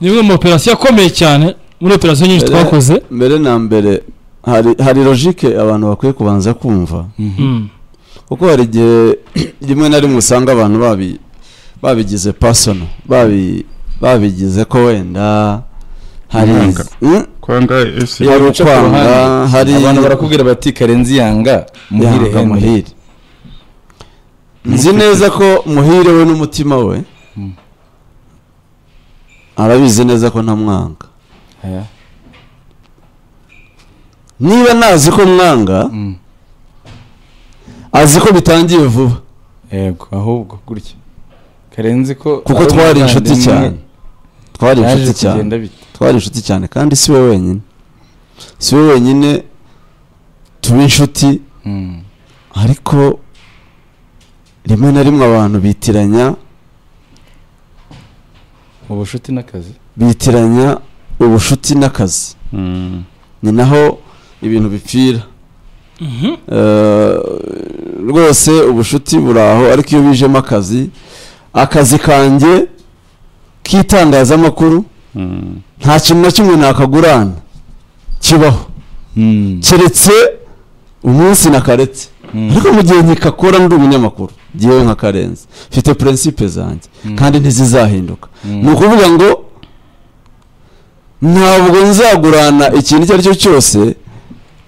ni imwe mu operasiyo akomeye cyane muri operasiyo nyinshi Mbere- twakoze mbere na mbere hari hari logike abantu bakwiye kubanza kumva Mm. kuko hari igihe rimwe na rimwe usanga abantu babi babigize pasono babi babigize ko wenda hari Kwanga. Mm, kwanga ese hari uca ku ukwanga ruhande. hari abantu barakubwira bati karenzi yanga muhire yanga hene muhire nzi neza ko muhire we n'umutima we arabizi neza ko ntamwanga Aya. niba nazi ko mwanga Mm. azi ko bitangiye vuba yego ahubwo gutya karenzi ko kuko ari twari inshuti umuvandimwe, cyane twari yaje inshuti cyane kugenda bite twari inshuti cyane kandi si we wenyine si we wenyine tuba inshuti Mm. ariko rimwe na rimwe abantu bitiranya mu bushuti n'akazi bitiranya ubucuti n'akazi Mm. ni naho ibintu bipfira Eh, rwose ubucuti buri aho ariko iyo bijemo akazi akazi kanjye k'itangazamakuru Mm. nta kintu na kimwe nakagurana kibaho Mm. keretse umunsi nakaretse Mm. ariko mu gihe nkikakora ndi umunyamakuru ngewe nka karenzi mfite purinsipe zanjye Mm. kandi ntizizahinduka Mm. ni ukuvuga ngo ntabwo nzagurana ikintu icyo ari cyo cyose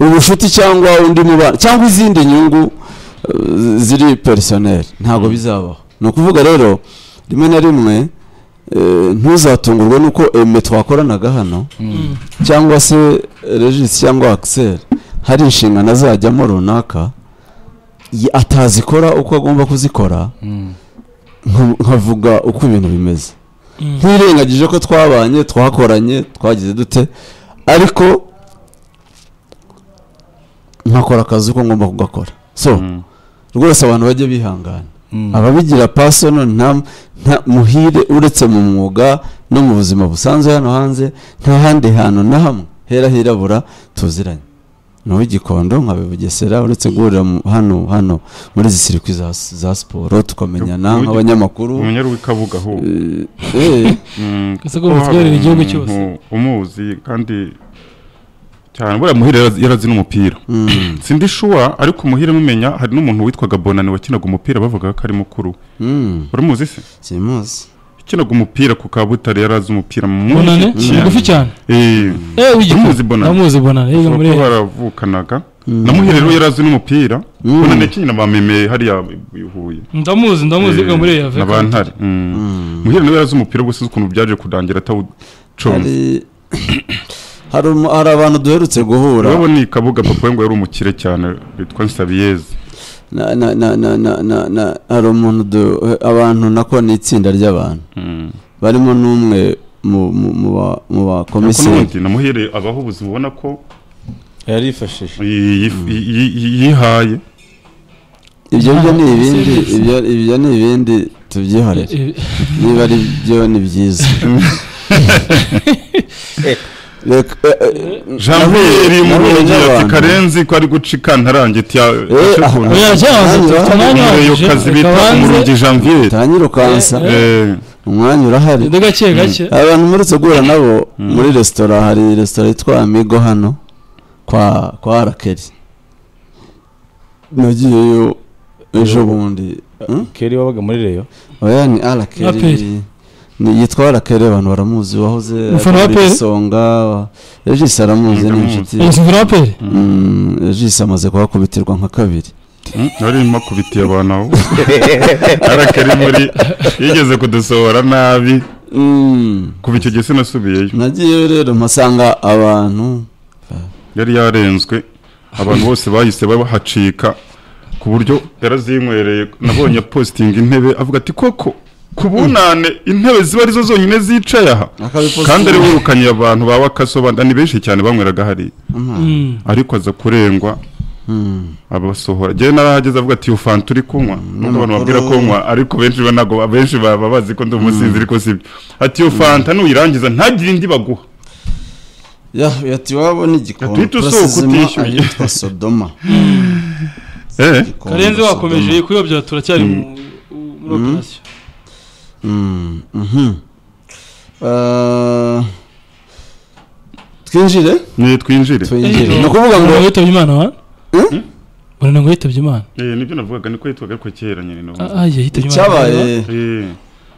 ubushuti cyangwa undi mubano cyangwa izindi nyungu eh, ziri perisoneri ntabwo bizabaho ni ukuvuga rero rimwe na rimwe eh, ntuzatungurwe n'uko eme twakoranaga hano Mm. cyangwa se regis cyangwa akiseri hari inshingano azajyamo runaka ye- atazikora uko agomba kuzikora Mm. nka- nkavuga uko ibintu bimeze ntirengagije ko twabanye twakoranye twagize dute ariko nkakora akazi uko ngomba kugakora so Mm. rwose abantu bajye bihangana Mm. ababigira pasono nta nta- muhire uretse mu mwuga no mu buzima busanzwe hano hanze nta handi hantu na hamwe hera hirabura tuziranye ni uw'igikondo nkabe bugesera uretse guhurira mu- hano hano muri izi sirikwi za, za siporo tukamenyana Uw'igi- nk'abanyamakuru umunyarwikabuga ahubwo Eh, eh, Mm, Ese ko kuko mutwerera hari igihugu umuntu cyose. umuzi kandi cyane buriya muhire yarazi- yarazi n'umupira mm, sindi shuwa ariko umuhire mumenya hari n'umuntu witwaga bonani wakinaga umupira bavugaga ko ari mukuru we. mm, uramuzi se simuzi yakinaga umupira ku kabutare yari azi umupira bonane mwinshi ni mugufi cyane Eh, eh w'igikuru Uramuzi Bonane? namuzi bonane yiga muri kuko baravukanaga na muhire rero yari azi n'umupira Mm. bonane yakinnye na ba meme hariya i Huye ndamuzi ndamuzi yiga muri Eh, yave na ba ntare Mm. muhire nawe yarazi umupira gusa uzi ukuntu byaje kudangira atawuconze hari hari umu- hari abantu duherutse guhura urabona iyi kabuga papa we ngo yari umukire cyane witwa nsabiyeze na na na na na na na hari umuntu du- abantu nako ni itsinda ry'abantu Mm. barimo n'umwe mu mu- mu ba- mu ariko bakomiseri n'ubundi na muhire abaho ubuzima ubona ko yarifashije yi- yi- yi- yi- yihaye ibyo byo ni Ah, ibindi serivisi. ibyo ibyo ni ibindi tubyihorere niba ari byo ni byiza Reka- eh, eh, jean nahuye- nahuye pierre umurungi ati n'abantu. karenzi ko ari guca ikantarange Eh, ah, tiyayo oya cyahoze Umwanya dufite umwanya uhagije kazi reka bita banze. umurungi janvier utangira ukansa Eh, umwanya urahari Ndi gake gake abantu muretse guhura nabo muri resitora hari resitora yitwa amigo hano kwa kwa rakeri nagiyeyo ejo bundi Hmm? keri wabaga muri reyo oya ni Aperi. arakeri ni yitwa arakeri abantu baramuzi wahoze Umufana wa akora Aperi? igisonga regisi aramuzi ni inshuti Eh, sinzi raperi Mm, regisi amaze kuhakubitirwa nka kabiri nari makubitiye abantu aho arakari muri yigeze kudusohora nabi Mm, kuva icyo gihe sinasubiyeyo nagiyeyo rero mpasanga abantu yari yarenzwe abantu bose bahise bahacika ku buryo yarazinywereye nabonye apositinga intebe avuga ati koko ku bunane intebe ziba arizo zonyine zicaye aha Akabipositinga. kandi ari wirukanye abantu ba wakasobanda ni benshi cyane banyweraga hariya Ama- Mm. ariko aza kurengwa Mm. abasohora njyewe narahageze avuga ati iyo fanta uri kunywa nubwo abantu babwira ko nywa ariko benshi ba- ntabwo ba- benshi baba bazi ko ndi umusinzi ariko sibyo ati iyo fanta nuyirangiza ntagire indi baguha Ya- yati iwabo ni igikondo Yatwite usohoka turasizima utishyuye. ahitwa sodoma eh Igikondo, karenzi wakomeje Sodoma. kuyobya turacyari mu- muri operasiyo Mm, mhm. Ah, twinjire ni twinjire twinjire ni ukuvuga ngo ngo witabye imana wa Hmm? mbona ngo yitabye imana Eh, nibyo navugaga niko yitwaga ariko kera nyine Ah, ah, n'ubu ye, yitabye imana icyabaye Eh,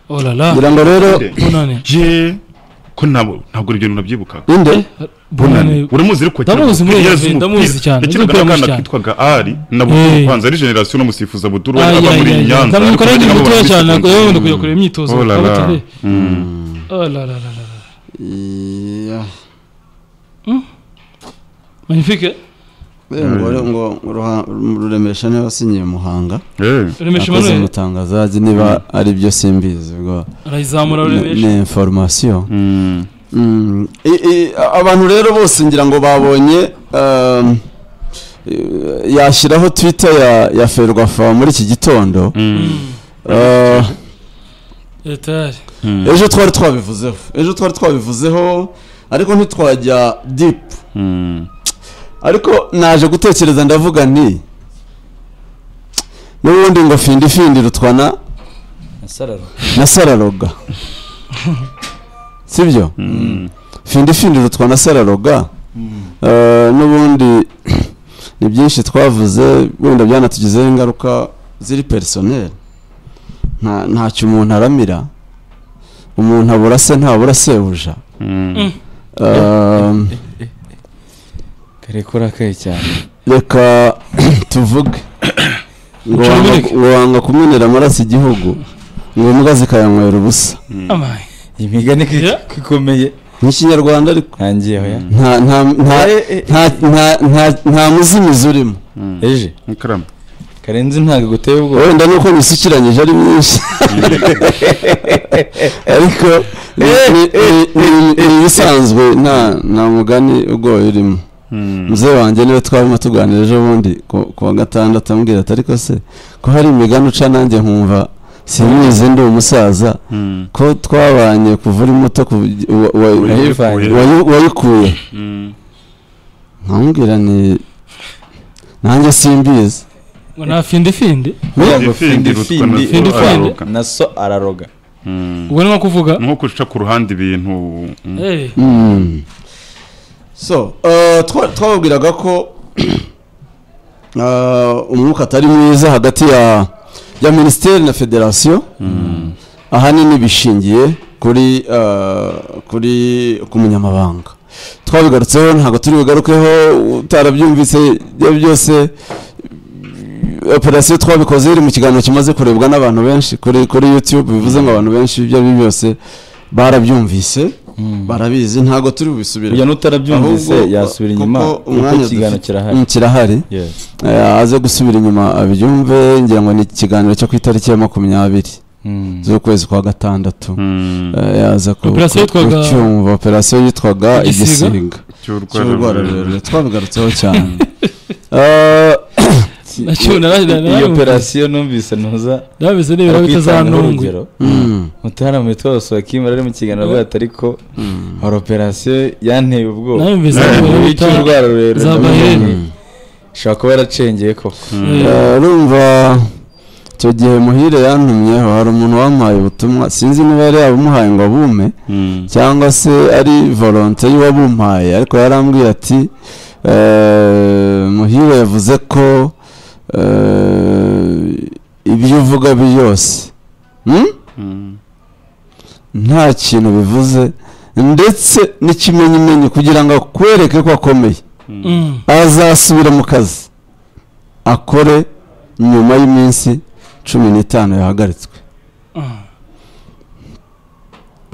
oh la la ngira ngo rero bunane je ko nabo ntabwo ibyo bintu nabyibukaga inde bunani uramuzi ariko Ndamuzi muri iyi si, ndamuzi cyane, yakinaga nzi umupira n'akana mwinshi kitwaga ari na Eh. buduru kwanza ari generasiyo n'umusifuza buduru we aba muri nyanza ariko ndamukora nabo ibintu bitoya barabizi cyane cyane. ntabwo yewe wenda kujya kureba imyitozo Oh la la. abatari Mm. oh la la la la la iya magnifique Eh, ngo ngo Ruha- ruremesha niba asinyiye muhanga Eh. remesha akoze Emmanuel umutangaza azi niba ari byo simbizi ubwo arayizamura ni remesha ni information Mm. Mm, i- i- abantu rero bose ngira ngo babonye um, eh, yashyiraho twitter ya, ya ferwafa muri iki gitondo Mm. Uh, etari Mm. ejo twari twabivuzeho ejo twari twabivuzeho ariko ntitwajya deep Mm. ariko naje gutekereza ndavuga nti n'ubundi ngo findi findi rutwana nasarara na sararoga sibyo Mm. findi findi rutwa na sararoga Eh, n'ubundi ni byinshi twavuze wenda byanatugizeho ingaruka ziri perisoneri nta ntacyo umuntu aramira umuntu abura se ntabura sebuja Mm. Eh, kare ko urakaye cyane reka tuvuge ngo Uca wanga- urubereke. ngo wanga kumenera amaraso igihugu ngo imbwa zikayanywera ubusa amaye iyi migani ko Yeah. ko ikomeye nk'ikinyarwanda ariko ntangiyeho ya nta nta nta nta nta- nta- nta muzimizi urimo Mm. eje Ikaramu. karenzi ntabwo guteye ubwoba wenda nuko nisukiranyije ari myinshi ariko ni- ni- ni- ni- ni ibisanzwe nta nta mugani ugoye urimo Mm. muzehe wanjye niwe twarimo tuganira ejo bundi ku- ku wa gatandatu amubwira ati ariko se ko hari imigani uca nanjye nkumva simizi ndi umusaza Mm. ko twabanye kuva uri muto kuva- wa- wa- Wayivanye. wayi- wayikuye Mm. nkamubwira ni nanjye simbizi ngo nta findi findi Ntabwo Findi, Rutwa na Findi, Zo Findi. araroga. na so araroga Mm. ubwo ni nko kuvuga nko guca ku ruhande ibintu mm. Eh, Mm. so eh, twa- twababwiraga ko eh, umwuka atari mwiza hagati ya ya minisiteri na federasiyo ahanini bishingiye kuri eh, kuri ku munyamabanga twabigarutseho ntabwo turi bugarukeho utarabyumvise ibyo byose eh, operasiyo twabikoze iri mu kiganiro kimaze kurebwa n'abantu benshi kuri kuri yutube bivuze ngo abantu benshi ibyo ari byo byose barabyumvise barabizi ntabwo turi bubisubire uya n'utarabyumvise Ahubwo, yasubira kuko inyuma kuko umwanya ikiganiro dufite- kirahari Mm, kirahari Yes. Eh, aze gusubira inyuma abyumve ngira ngo ni ikiganiro cyo ku itariki ya makumyabiri Mm. z'ukwezi kwa gatandatu Mm. Eh, yaza ku- Operasiyo ku- yitwaga- kucyumva operasiyo yitwaga Igisiga? igisiga cy'urwara rurerure cy'urwararurerure twabigarutseho cyane Eh, nacyo nara- nara- iyo nara- operasiyo numvise ntuza ndabizi nibura bitazanungwe mm, mutaramwe twose wakimara ari mu kiganiro bwato ariko mm, hari operasiyo yanteye ubwoba Nayumvise Eh, nibura bita y'urwara rurerure za ndavuga Bayern. ngo, ishobora kuba yaracengeye koko Eh, urumva icyo gihe muhire yantumyeho hari umuntu wampaye ubutumwa sinzi niba yari yabumuhaye ngo abume cyangwa se ari volonte y'uwabumpaye ariko yarambwiye ati "Eh, muhire yavuze ko eh, ibyo uvuga byose Hmm? nta kintu bivuze ndetse n'ikimenyimenyi kugira ngo akwereke ko akomeye Mm. azasubira mu kazi akore nyuma y'iminsi cumi n'itanu yahagaritswe Ah.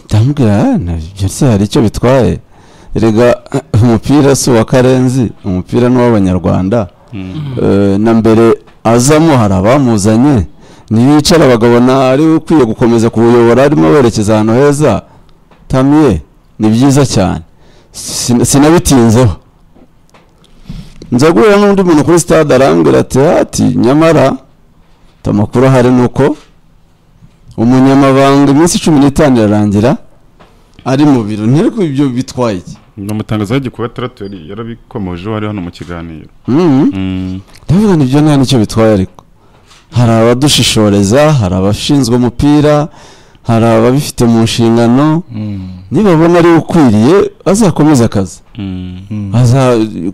ndamubwira "Ah, nabyo se hari icyo bitwaye rega umupira si uwa karenzi umupira ni uw'abanyarwanda Eh, na mbere azamo hari abamuzanye ntiyicara bakabona ari we ukwiye gukomeza kuwuyobora arimo werekeza ahantu heza tamiye ni byiza cyane Sin- sinabitinzeho nza guhura n'undi muntu kuri stade arambwira ati hati nyamara ati amakuru ahari ni uko umunyamabanga iminsi cumi n'itanu irarangira ari mu biro ntereko ibyo bitwaye iki umutangazo w'igikuba taratori yarabikomojeho ari hano mu kiganiro Mhm. ndavuga ni byo nta n'icyo bitwaye ariko hari abadushishoreza hari abashinzwe umupira hari ababifite mu nshingano nibabona ari we ukwiriye azakomeze akazi Mm. aza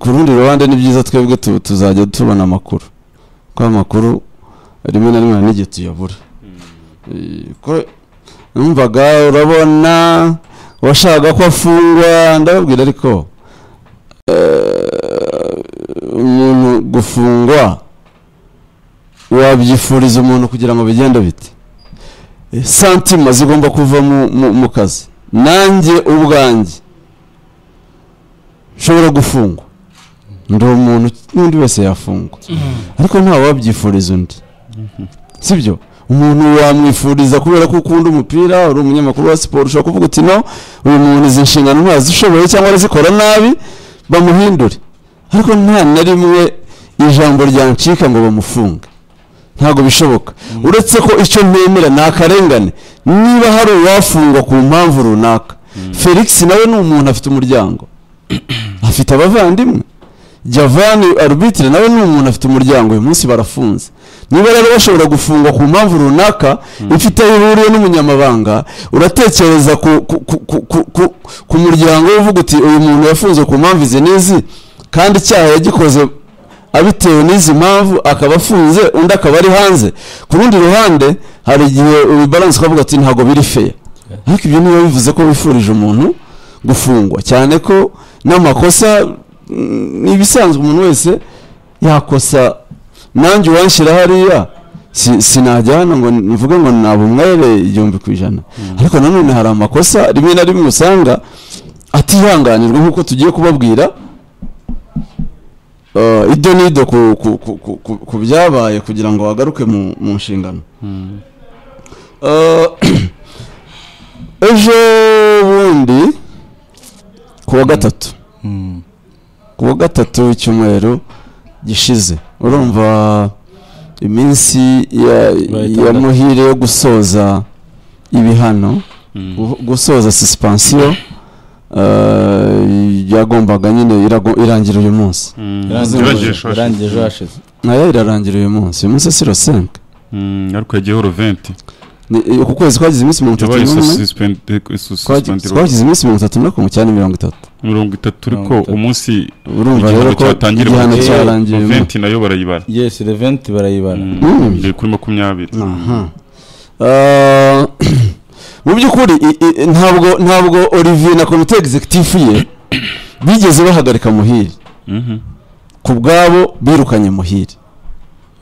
ku rundi ruhande ni byiza twebwe tu- tuzajya tubona amakuru kuko amakuru rimwe na rimwe hari n'igihe tuyabura Eh, ko- numvaga urabona washakaga ko afungwa ndababwira ariko eh, umuntu gufungwa wabyifuriza umuntu kugira ngo bigende bite Eh, santima zigomba kuva mu- mu- mu kazi nanjye ubwanjye nshobora gufungwa ndi umuntu n'undi wese yafungwa ariko nta wabyifuriza undi sibyo umuntu wamwifuriza kubera ko ukunda umupira uri umunyamakuru wa siporo ushobora kuvuga uti no uyu muntu izi nshingano ntazishoboye cyangwa arazikora nabi bamuhindure ariko nta na rimwe ijambo ryancika ngo bamufunge ntabwo bishoboka uretse ko icyo ntemera ni akarengane niba hari uwafungwa ku mpamvu runaka felix nawe ni umuntu afite umuryango afite abavandimwe javani arubitire nawe ni umuntu afite umuryango uyu munsi barafunze niba rero bashobora gufungwa ku mpamvu runaka ifite aho ihuriye n'umunyamabanga uratekereza ku, ku, ku, ku, ku, ku, ku muryango we uvuga uti uyu muntu yafunzwe ku mpamvu izi n'izi kandi icyaha yagikoze abitewe n'izi mpamvu akaba afunze undi akaba ari hanze ku rundi ruhande hari igihe ubibaranse ukavuga ati ntabwo biri feya ariko ibyo niba bivuze ko wifurije umuntu gufungwa cyane ko n'amakosa mm, ni ibisanzwe umuntu wese yakosa nanjye uwanshyira hariya si- sinajya hano ngo mvuge ngo naba umwere igihumbi ku ijana ariko nanone hari amakosa rimwe na rimwe usanga atihanganirwa nk'uko tugiye kubabwira Eh, ido n'ido ku- ku- ku- ku- ku- ku byabaye kugira ngo bagaruke mu mu nshingano Eh, ejo bundi ku wa gatatu Mm. ku wa gatatu w'icyumweru gishize urumva iminsi ya- itandatu. ya muhire yo gusoza ibihano gu- gusoza suspensiyo eh, yagombaga nyine irago- irangira uyu munsi Irangiye Irangiye ejo- ejo irangiye ejo hashize. hashize nayo irarangira uyu munsi uyu munsi siro senke ariko yagiyeho ruventi ku kwezi twagize iminsi mirongo itatu yabaye n'umwe Twagize- suspendirwa twagize iminsi mirongo itatu na kumwe cyane mirongo itatu mirongo itatu ariko Mirongo itatu. umunsi urumva Igihano rero ko cyatangiriwe igihano muri- cyarangiye uyu munsi ruventi nayo barayibara yes reventi barayibara Mm. iri kuri makumyabiri Aha. Ah, mu by'ukuri i- i- ntabwo ntabwo olivier na komite egizekitifu ye bigeze bahagarika muhiri Mhm. ku bwabo birukanye muhiri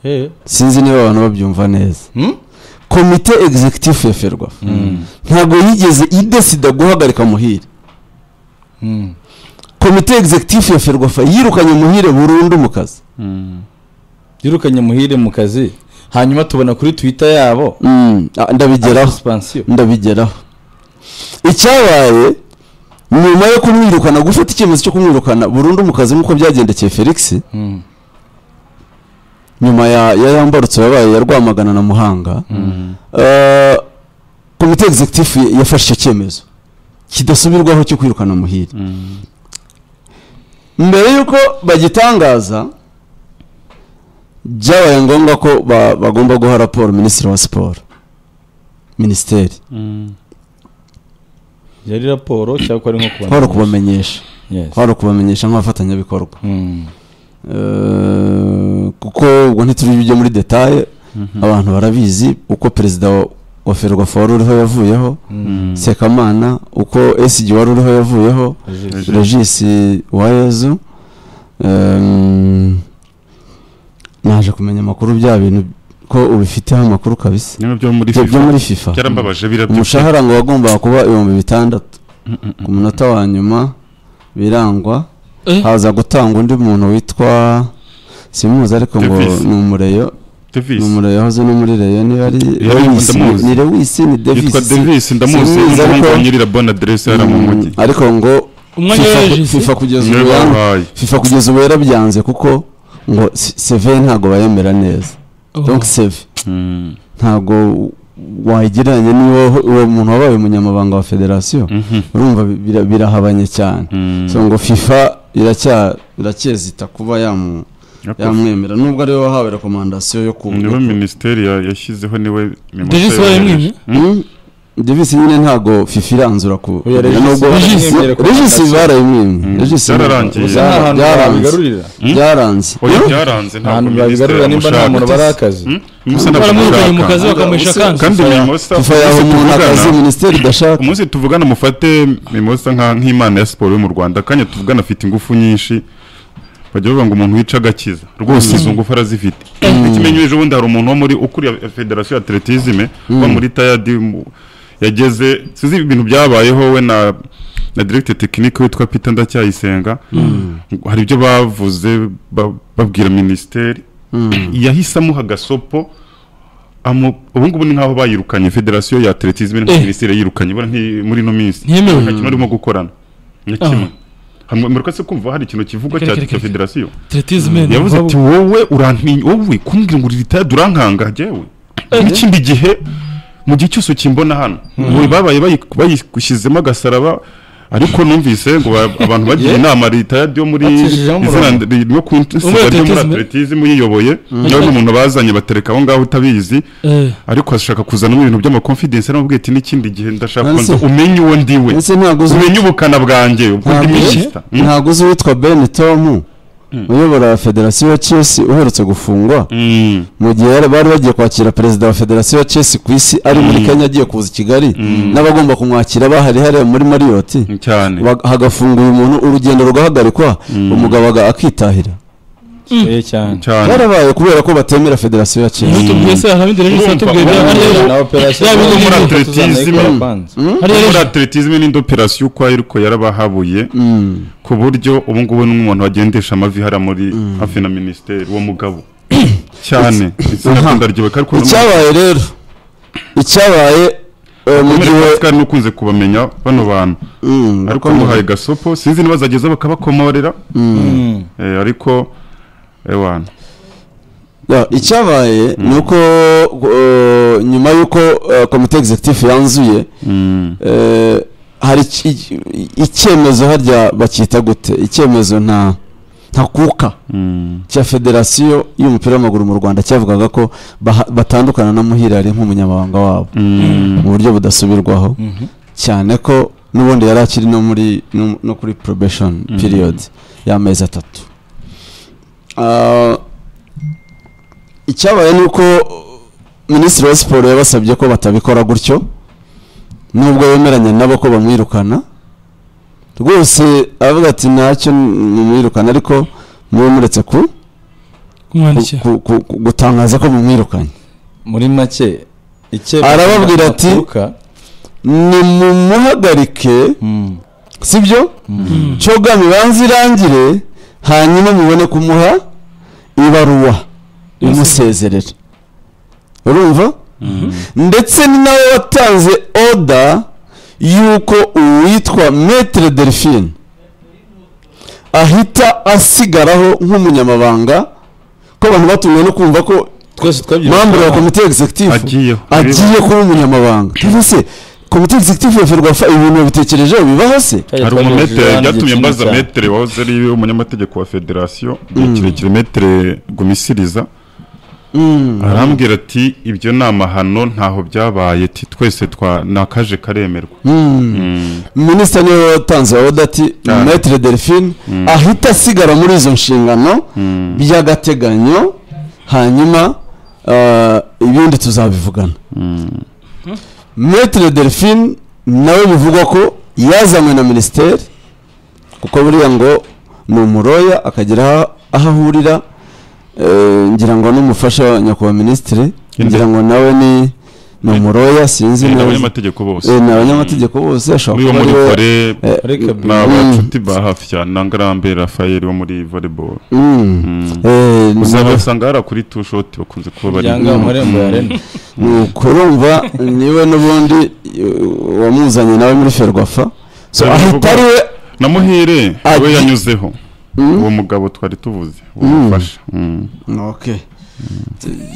Eh. sinzi niba abantu babyumva neza Hmm? komite egizekitifu ya ferwafa ntabwo yigeze idesida guhagarika muhiri Mm. komite egizekitifu ya ferwafa yirukanye muhire burundu mu kazi Mhm. yirukanye muhire mu kazi hanyuma tubona kuri twitter yabo Mm, ah, ndabigeraho expansiyo ndabigeraho icyabaye nyuma yo kumwirukana gufata icyemezo cyo kumwirukana burundu mu kazi nk'uko byagendekeye felix nyuma ya ya yambarutse yabaye ya rwamagana na muhanga Eh, komite egizekitifu yafashe icyo cyemezo kidasubirwaho cyo kwirukana muhire Mhm. mbere y'uko bagitangaza byabaye ngombwa ko ba- bagomba guha raporo minisitiri wa siporo minisiteri Mhm. yari raporo cyangwa ko ari nko kuba kwari ukubamenyesha kwari ukubamenyesha nk'abafatanyabikorwa Eh, kuko ubwo ntituri byo muri detaye abantu barabizi uko perezida wa- wa ferwafa wari uriho yavuyeho sekamana uko esigi wari uriho yavuyeho regisi wayezu naje kumenya amakuru bya bintu ko ubifiteho amakuru kabisa niba byo muri ibyo byo fifa muri fifa byarambabaje birabyuka umushahara ngo wagombaga kuba ibihumbi bitandatu ku munota wa nyuma birangwa Eh? haza gutanga undi muntu witwa simuzi ariko ngo Davis. ni umureyo ni davis umureyo yahoze no muri reyo niba ari Yari Lewis, ndamuzi. ni lewisi ni yitwa devisi davis ndamuzi Simuzi, n'umuhungu ariko- wa nyir'irabona aderesi hariya mu mujyi ariko ngo umwanya FIFA- w'eregisi fifa kugeza niwe ubu yanga- babaye fifa kugeza ubu yarabyanze kuko ngo seve ntabwo bayemera neza donc seve Mhm. ntabwo wayigereranya niwo uwo muntu wabaye umunyamabanga wa federasiyo Mhm. urumva bira- birahabanye cyane Mhm. so ngo fifa iracya iracyezita kuba yamu- Ariko yamwemera nubwo ariwe wahawe rekomandasiyo yo ku niwe minisiteri ya- yashyizeho niwe Davis yohereje. barayimwimye? Mhm. devisi nyine ntago fifi iranzura ku Oya, Regis- nubwo Regis- regisi barayimwimwe Mm. regisi Byararangiye. gusa nta hantu byaranze babigarurira byaranze oya byaranze ahantu ntabwo babigarurira minisitiri nimba nta muntu amushaka barakazi Hmm? Musa ntabwo baramwirukanye mu amushaka. kazi bakamuhisha Gusa- kanka kandi mimosa fifa yaha umunsi umuntu tuvugana- akazi minisiteri idashaka umunsi tuvugana mufate mimosa nka- nk'imana ya siporo yo mu rwanda akanya tuvugana afite ingufu nyinshi bajya bavuga ngo umuntu wica agakiza rwose izo ngufu arazifite ikimenyesha ubundi hari umuntu wo muri ukuriye federasiyo ya atletisme wo muri tayadi mu- yageze sinzi ibintu byabayeho we na na directe tekinike witwa Peter Ndacyayisenga hari ibyo bavuze ba- babwira minisiteri yahisemo hagasopo amu- ubu ngubu ni nk'aho bayirukanye federasiyo ya atletisme na Eh. minisiteri yayirukanye bora nti- muri ino minsi Ntemewe. nta kimwe arimo gukorana ni Ah. kimwe hamwe mureka se kumva hari ikintu kivuga Reka, cya reka, cya reka. federasiyo Atletisme ni yavuze ubwabo. ati wowe urantinya wowe kumbwira ngo uri ritaya urankanga jyewe n'ikindi gihe mu gihe cyose ukimbona hano wowe babaye bayi- bayishyizemo agasaraba ariko numvise ngo ba- abantu bagiye Yeah. inama ritayadi yo muri Bacishijeho umurongo. izina ryo ku Umwe isiganwa ryo muri atletisme. atletism yiyoboye nawe n'umuntu bazanye batereka aho ngaho utabizi Eh, ariko ashaka kuzanamo ibintu by'amakonfidensi aramubwiye ati n'ikindi gihe ndashaka Nancy. kubanza umenye uwo ndiwe ndetse ntago uzi umenye ubukana bwanjye ubwo ndi Ntabwo- minisita Mm. ntago uzi uwitwa ben tom uyobora federasiyo ya chelsea uherutse gufungwa Mm. mu gihe yari- bari bagiye kwakira perezida wa federasiyo ya chelsea ku isi ari muri kenya agiye kuza i kigali n'abagomba kumwakira bahari hariya muri mariyoti cyane Bag- hagafunga uyu muntu urugendo rugahagarikwa umugabo aga- akitahira Eh, cyane cyane barabaye kubera ko batemera federasiyo ya chelsea tubwiye se harabindi rero Urumva, satubwiye bya urumva. hariya na operasiyo Yaba zose muri atletism. tuzanaye kubanza. hariya muri rero atletisme n'indi operasiyo ukwayo ariko yarabahabuye Mm. ku buryo ubu ngubu n'umuntu wagendesha amavi hariya muri hafi na minisiteri uwo mugabo cyane Aha. ndaryoka ariko icyabaye rero icyabaye eh, mu gihe kandi nukunze kubamenya bano bantu Mm, ariko bakomeye. muhaye gasopo sinzi nibazageza bakabakomorera Mm. Eh, ariko ewana Ya, icyabaye ni uko eh, nyuma y'uko eh, komite executive yanzuye Mm. eh, hari iki- iki- icyemezo harya bakita gute icyemezo nta ntakuka Mm. cya federasiyo y'umupira w'amaguru mu rwanda cyavugaga ko baha- batandukana na muhire ari nk'umunyamabanga wabo Mm. mu buryo budasubirwaho cyane ko n'ubundi yari akiri no muri no no kuri probation period y'amezi atatu Ah, icyabaye ni uko minisitiri wa siporo yabasabye ko batabikora gutyo nubwo yemeranya nabo ko bamwirukana rwose avuga ati ntacyo mumwirukana ariko mube muretse ku kumwandikira ku- ku- ku- gutangaza ko mumwirukanye muri make icyemezo Arababwira ati- aturuka, nimumuhagarike mm, sibyo Mm. cyoga mibanze irangire hanyuma mubone kumuha ibaruwa imusezerera urumva ndetse ni nawe watanze oda y'uko uwitwa metere delphine ahita asigaraho nk'umunyamabanga ko abantu batunguwe no kumva ko twese twabyirutse membre wa komite executive agiyeho agiye kuba umunyamabanga cyangwa se komite executive ya ferwafa ibintu babitekerejeho bibaho se hari umumetere byatumye mbaza metere wahoze ari umunyamategeko wa federasiyo igihe kirekire metere gumisiriza Mm. arambwira ati ibyo ni amahano ntaho byabaye ati twese twa ni akaje karemerwa Mm. Mm. minisita niwe watanze oda ati Cyane. metere delphine ahita asigara muri izo nshingano Mm. by'agateganyo hanyuma ah, ibindi tuzabivugana Mm. metere delphine nawe bivugwa ko yazanywe na minisiteri kuko buriya ngo ni umuroya akagera aho ahurira eh, ngira ngo n'umufasha wa nyakubahwa minisitiri Inde. ngira ngo nawe ni ni umuroya sinzi ni neza abanyamategeko bose Eh, ni abanyamategeko bose Mm. ashobora muri bo kuba muri ari we- kore eh, reka ni abacuti ba hafi cyane na ngarambe rafael wo muri volleyball Mm. Mm. Eh, ni- uzabasanga hariya kuri tu shoti bakunze kuba bari byanga mu marembo ya rene nuko urumva niwe n'ubundi eh, wamuzanye nawe muri ferwafa so Dore ahita bivugwa- ari we na muhire we Agi- yanyuzeho Mm. uwo mugabo twari tuvuze uwo Mm. mufasha Mm. ok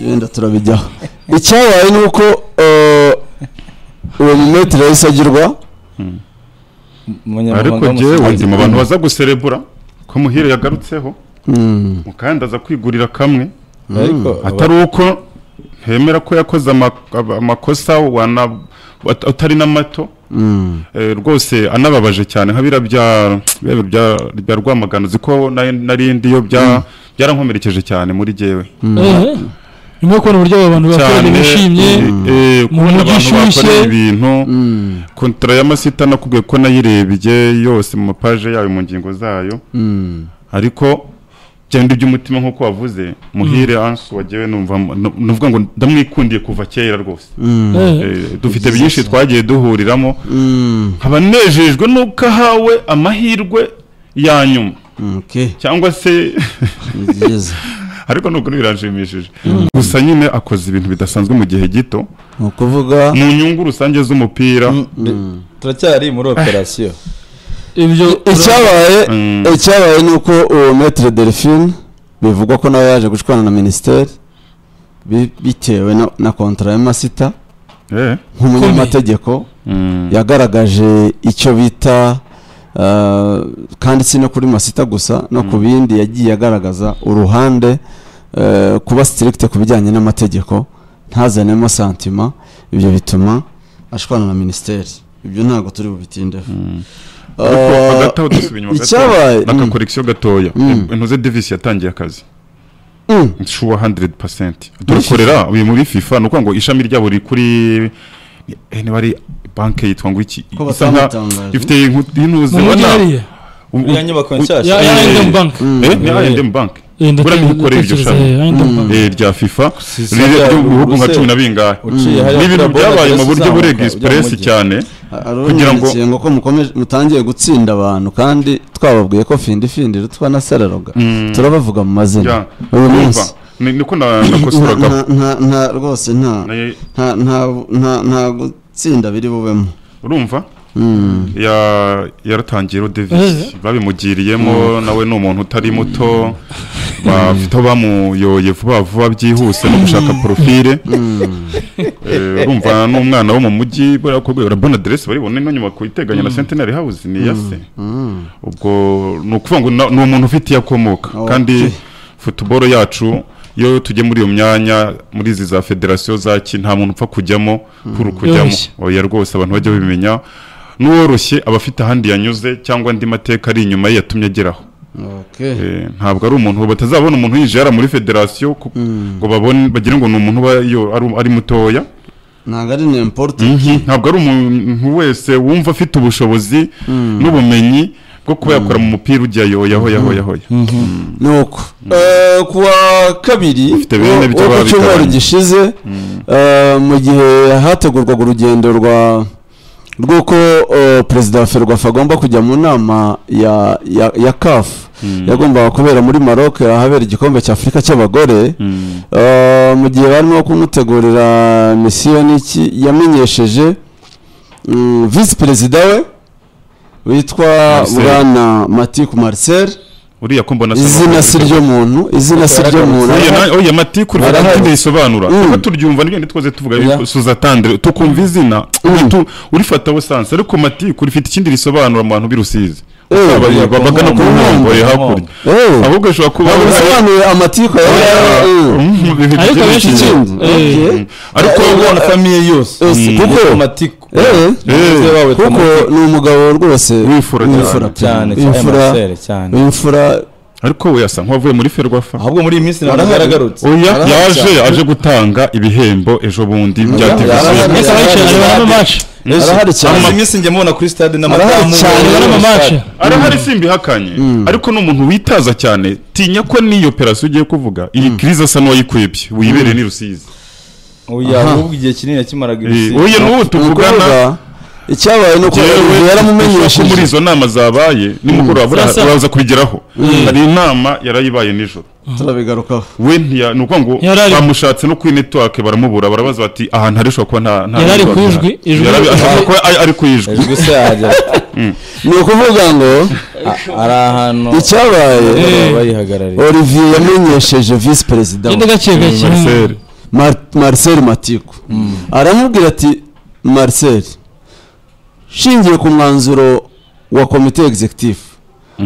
wenda turabijyaho icyabaye ni uko eh, uwo mumetero yahise agirwa umunyamabanga ariko w'umusifuzi. jyewe ndi mu bantu baza guserebura ko muhire yagarutseho mukandi aza kwigurira kamwe ariko atari uko ntemera ko yakoze ama- aba- amakosa wana at- atari n'amato Mm. Eh, rwose anababaje cyane nka bira bya bya- bya bya rwamagana ziko narindi yo bya byarankomerekeje cyane muri jewe Eh, ni ngombwa kubona uburyo abo bantu cyane bakoranye bishimye eh, eh, mu kubona mujyi abantu ushyushye. bakoreye ibintu Mm. kontara y'amasita nakubwiye ko nayirebye yose mu mapaje yayo mu ngingo zayo Mm. ariko byenda iby'umutima nk'uko wavuze muhire ansu wagewe numva nu- nuvuga ngo ndamwikundiye kuva kera rwose Mm. Eh, Eh, dufite byinshi twagiye duhuriramo Mm. nkaba nejejwe n'uko ahawe amahirwe ya nyuma Okay. cyangwa se Ni byiza ariko nubwo biranshimishije gusa nyine akoze ibintu bidasanzwe mu gihe gito ni ukuvuga mu nyungu rusange z'umupira Mm. turacyari muri operasiyo ibyo icyabaye Mm. icyabaye ni uko uwo metere delphine bivugwa ko nawe yaje gushwana na minisiteri bi- bitewe na- na kontara y'amasita Eh, nk'umunyamategeko mm, yagaragaje icyo bita ah, kandi si no kuri masita gusa no ku bindi yagiye agaragaza uruhande eh, kuba sitirikite ku bijyanye n'amategeko ntazanemo santima ibyo bituma ashwana na minisiteri ibyo ntabwo turi bubitindeho mm. Ariko Ah, hagati aho dusubira inyuma icyabaye- gato n'akakorekisiyo gatoya Mm. intuze divisi yatangiye akazi mm, shuwa 100% dukorera uyu muri FIFA nuko ngo ishami ryabo riri kuri eh, niba ari banke yitwa ngo iki Ko isa nka batamutangaje. ifite inkuti intuze mu mujyi ubona hariya u- u- iriya nyubako ya nshyashya ya Eh, I&M bank mm. eh ni I&M bank Eh, buriya ndate- niba ukorera iryo ndatekereza, shami eh, I&M bank. eh, rya FIFA Si- riri si- bihugu nka ubuse- cumi na bingahe uciye hariya ni ibintu kuri byabaye mu Abadiyasi buryo uzamuka burenga ujya mu express mujyi. cyane kugira ngo- ngo ko mukomeje mutangiye gutsinda abantu kandi twababwiye ko findi findi rutwa na sararoga Mm. turabavuga mu mazina Ya, uyu urumva, munsi ni- niko nta nakosoragaho nta- nta- nta rwose nta nta nta- nta nta gutsinda biri bubemo urumva Mm. ya yaratangiye rodevisi Eh. babimugiriyemo nawe ni umuntu utari muto bafite aho bamuyoye vuba vuba byihuse no gushaka porofile Eh, urumva ni umwana wo mu mujyi buriya ko rwego urabona aderesi baribona ino nyubako iteganye na centenary house ni iya se Mm. ubwo ni ukuvuga ngo na- ni umuntu ufite iyo akomoka Okay. kandi futuboro yacu iyo tujye muri iyo myanya muri izi za federasiyo za ki nta muntu upfa kujyamo kuri kujyamo Yoroshye. oya rwose abantu bajya babimenya n'uworoshye aba afite ahandi yanyuze cyangwa andi mateka ari inyuma ye yatumye ageraho Okay. Eh, ntabwo ari umuntu batazabona umuntu yinjiye yara muri federasiyo ku- ngo babone bagire ngo ni umuntu uba yo- ari- ari mutoya ntabwo ari n'importe Mhm, ntabwo ari umuntu wese wumva afite ubushobozi n'ubumenyi bwo kuba yakora mu mupira ujya yoya hoya hoya hoya nuko Eh, ku wa kabiri Ufite bene wo- byo wo ku babigabanya. cyumweru gishize eh, mu gihe hategurwaga urugendo rwa rw'uko eh, perezida wa ferwafa agomba kujya mu nama ya ya, ya kafu yagombaga kubera muri maroc ahabera igikombe cya afurika cy'abagore Mm. Eh, mu gihe barimo kumutegurira misiyo n'iki yamenyesheje mm, visi perezida we witwa Marcel. bwana matiku marcel uriya ko mbona izina si ryo muntu izina si ryo muntu oya matikuru Barahari. barahari bisobanura Mm. kuko turyumva nibyo ntitwaze tuvuga Oya. yuko suzatandire tukumva izina Mm. tu- urifata busanzwe ariko matikuru rifite ikindi risobanura mu bantu birusizi Eh, Aba- bagana ku Ku nkombo nkombo. ye hakurya Eh, ahubwo ishobora kuba ntabwo bisobanuye amatiku ya Eh, Mm, bifite Ariko ikindi abenshi kintu. ikindi Eh. Okay. ariko Kuko ubona famiye yose Yose, kuko matiku eh, kuko ni umugabo rwose Wifura cyane. cyane cyane Marcel, cyane wimfura ariko we yasa nk'uwavuye muri ferwafa ahubwo muri iyi minsi ntabwo Barahari. yaragarutse oya Arahari yaje yaje gutanga ibihembo ejo bundi bya Arahari. diviziyo Mwese abayicaye barimo match arahari cyane amaze iminsi njya mubona kuri stade Arahari n'amadamu cyane, barimo match arahari simbihakanye ariko ni umuntu witaza cyane tinya ko n'iyo operasiyo ugiye kuvuga iyi kiriza asa n'uwayikuyebye wibereye n'i rusizi oya Aha. ahubwo igihe kinini yakimaraga Eh, ibisigo oya n'ubu tuvugana Umukobwa, icyabaye ni uko Yewe, yaramumenyesheje muri izo nama zabaye nimugoroba buriya Sasa- uraza kubigeraho hari inama yarayibaye nijoro turabigarukaho we ntiya ni ukuvuga ngo Yari ari- bamushatse no kuri netiwake baramubura barabaza bati ahantu hari ushobora kuba nta nta Yari ari network ku ihari." ijwi, ijwi- Yari ari- ashobora kuba ari- ari ku ijwi ejo gusa yahagera ni ukuvuga ngo A- ari ahantu icyabaye Eh. bayihagarariye olivier yamenyesheje visi perezida we genda gake gake Marcel. Mar- Marcel Matiku aramubwira ati Marcel shingiye ku mwanzuro wa komite executive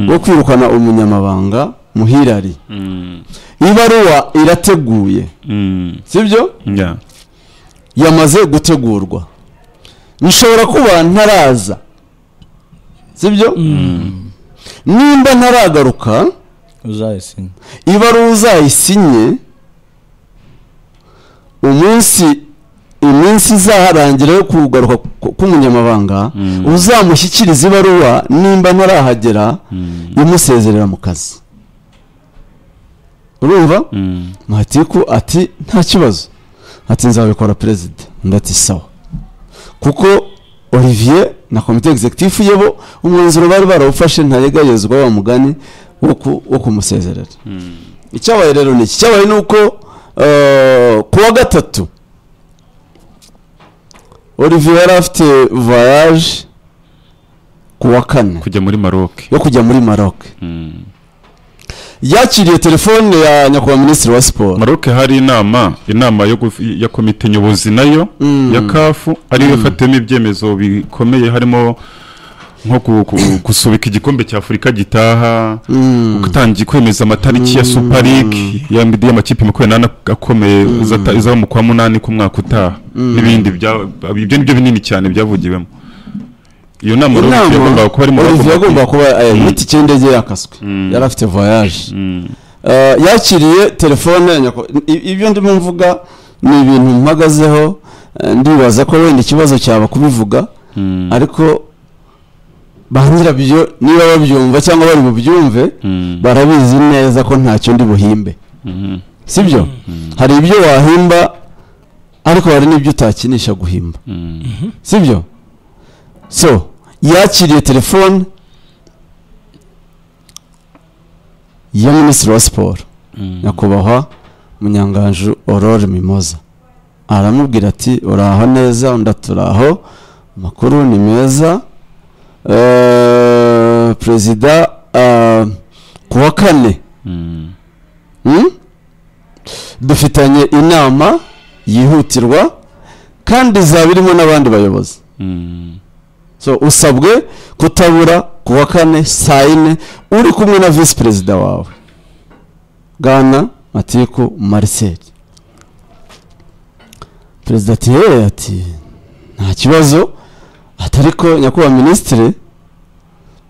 wo kwirukana umunyamabanga muhirari Mm, ibaruwa irateguye mm, sibyo yeah. yamaze gutegurwa nshobora kuba ntaraza sibyo nimba ntaragaruka uzayisinya ibaruwa uzayisinye umunsi iminsi izaharangira yo kugaruka ku- k'umunyamabanga uzamushyikiriza ibaruwa nimba ntarahagera imusezerera mu kazi urumva Matiku ati nta kibazo ati nzabikora perezida undi ati sawa kuko olivier na komite executive ye bo umwanzuro bari barawufashe ntarenganyizwa wa mugani wo ku- wo kumusezerera icyabaye rero ni iki icyabaye ni uko eh, ku wa gatatu olivier yari afite voyage ku wa kane kujya muri maroke yo kujya muri maroc yakiriye telefone ya nyakubahwa minisitiri wa siporo maroke hari inama inama yo guf- ya komite nyobozi nayo Mm. ya kafu ariyo ifatiyemo ibyemezo bikomeye harimo nko ku- ku- gusubika igikombe cya afurika gitaha Mm. gutangiye kwemeza amatariki ya super league ya midi y'amakipe makumyabiri n'ane akomeye izata- izaba mu kwa munani k'umwaka utaha n'ibindi bya- ibyo nibyo binini cyane byavugiwemo iyo nama rero inama yagombaga kuba ari mu olivier yagombaga kuba eh, Mm. itike y'indege yakaswe yari afite voyage Eh, yakiriye telefone ya nyako i- ibyo ndimo mvuga ni ibintu mpagazeho eh, ndibaza ko wenda ikibazo cyaba kubivuga ariko bangira byo niba babyumva cyangwa bari bubyumve barabizi neza ko ntacyo ndi buhimbe sibyo hari ibyo wahimba ariko hari n'ibyo utakinisha guhimba sibyo so yakiriye telefone ya minisitiri wa siporo nyakubahwa munyanganju aurore mimoza aramubwira ati uraho neza undi ati uraho amakuru ni meza Eh, perezida eh, ku wa kane Hmm? dufitanye inama yihutirwa kandi izaba irimo n'abandi bayobozi so usabwe kutabura ku wa kane saa yine uri kumwe na visi perezida wawe bwana matiku marcel perezida ati yewe ati nta kibazo ati ariko nyakubahwa minisitiri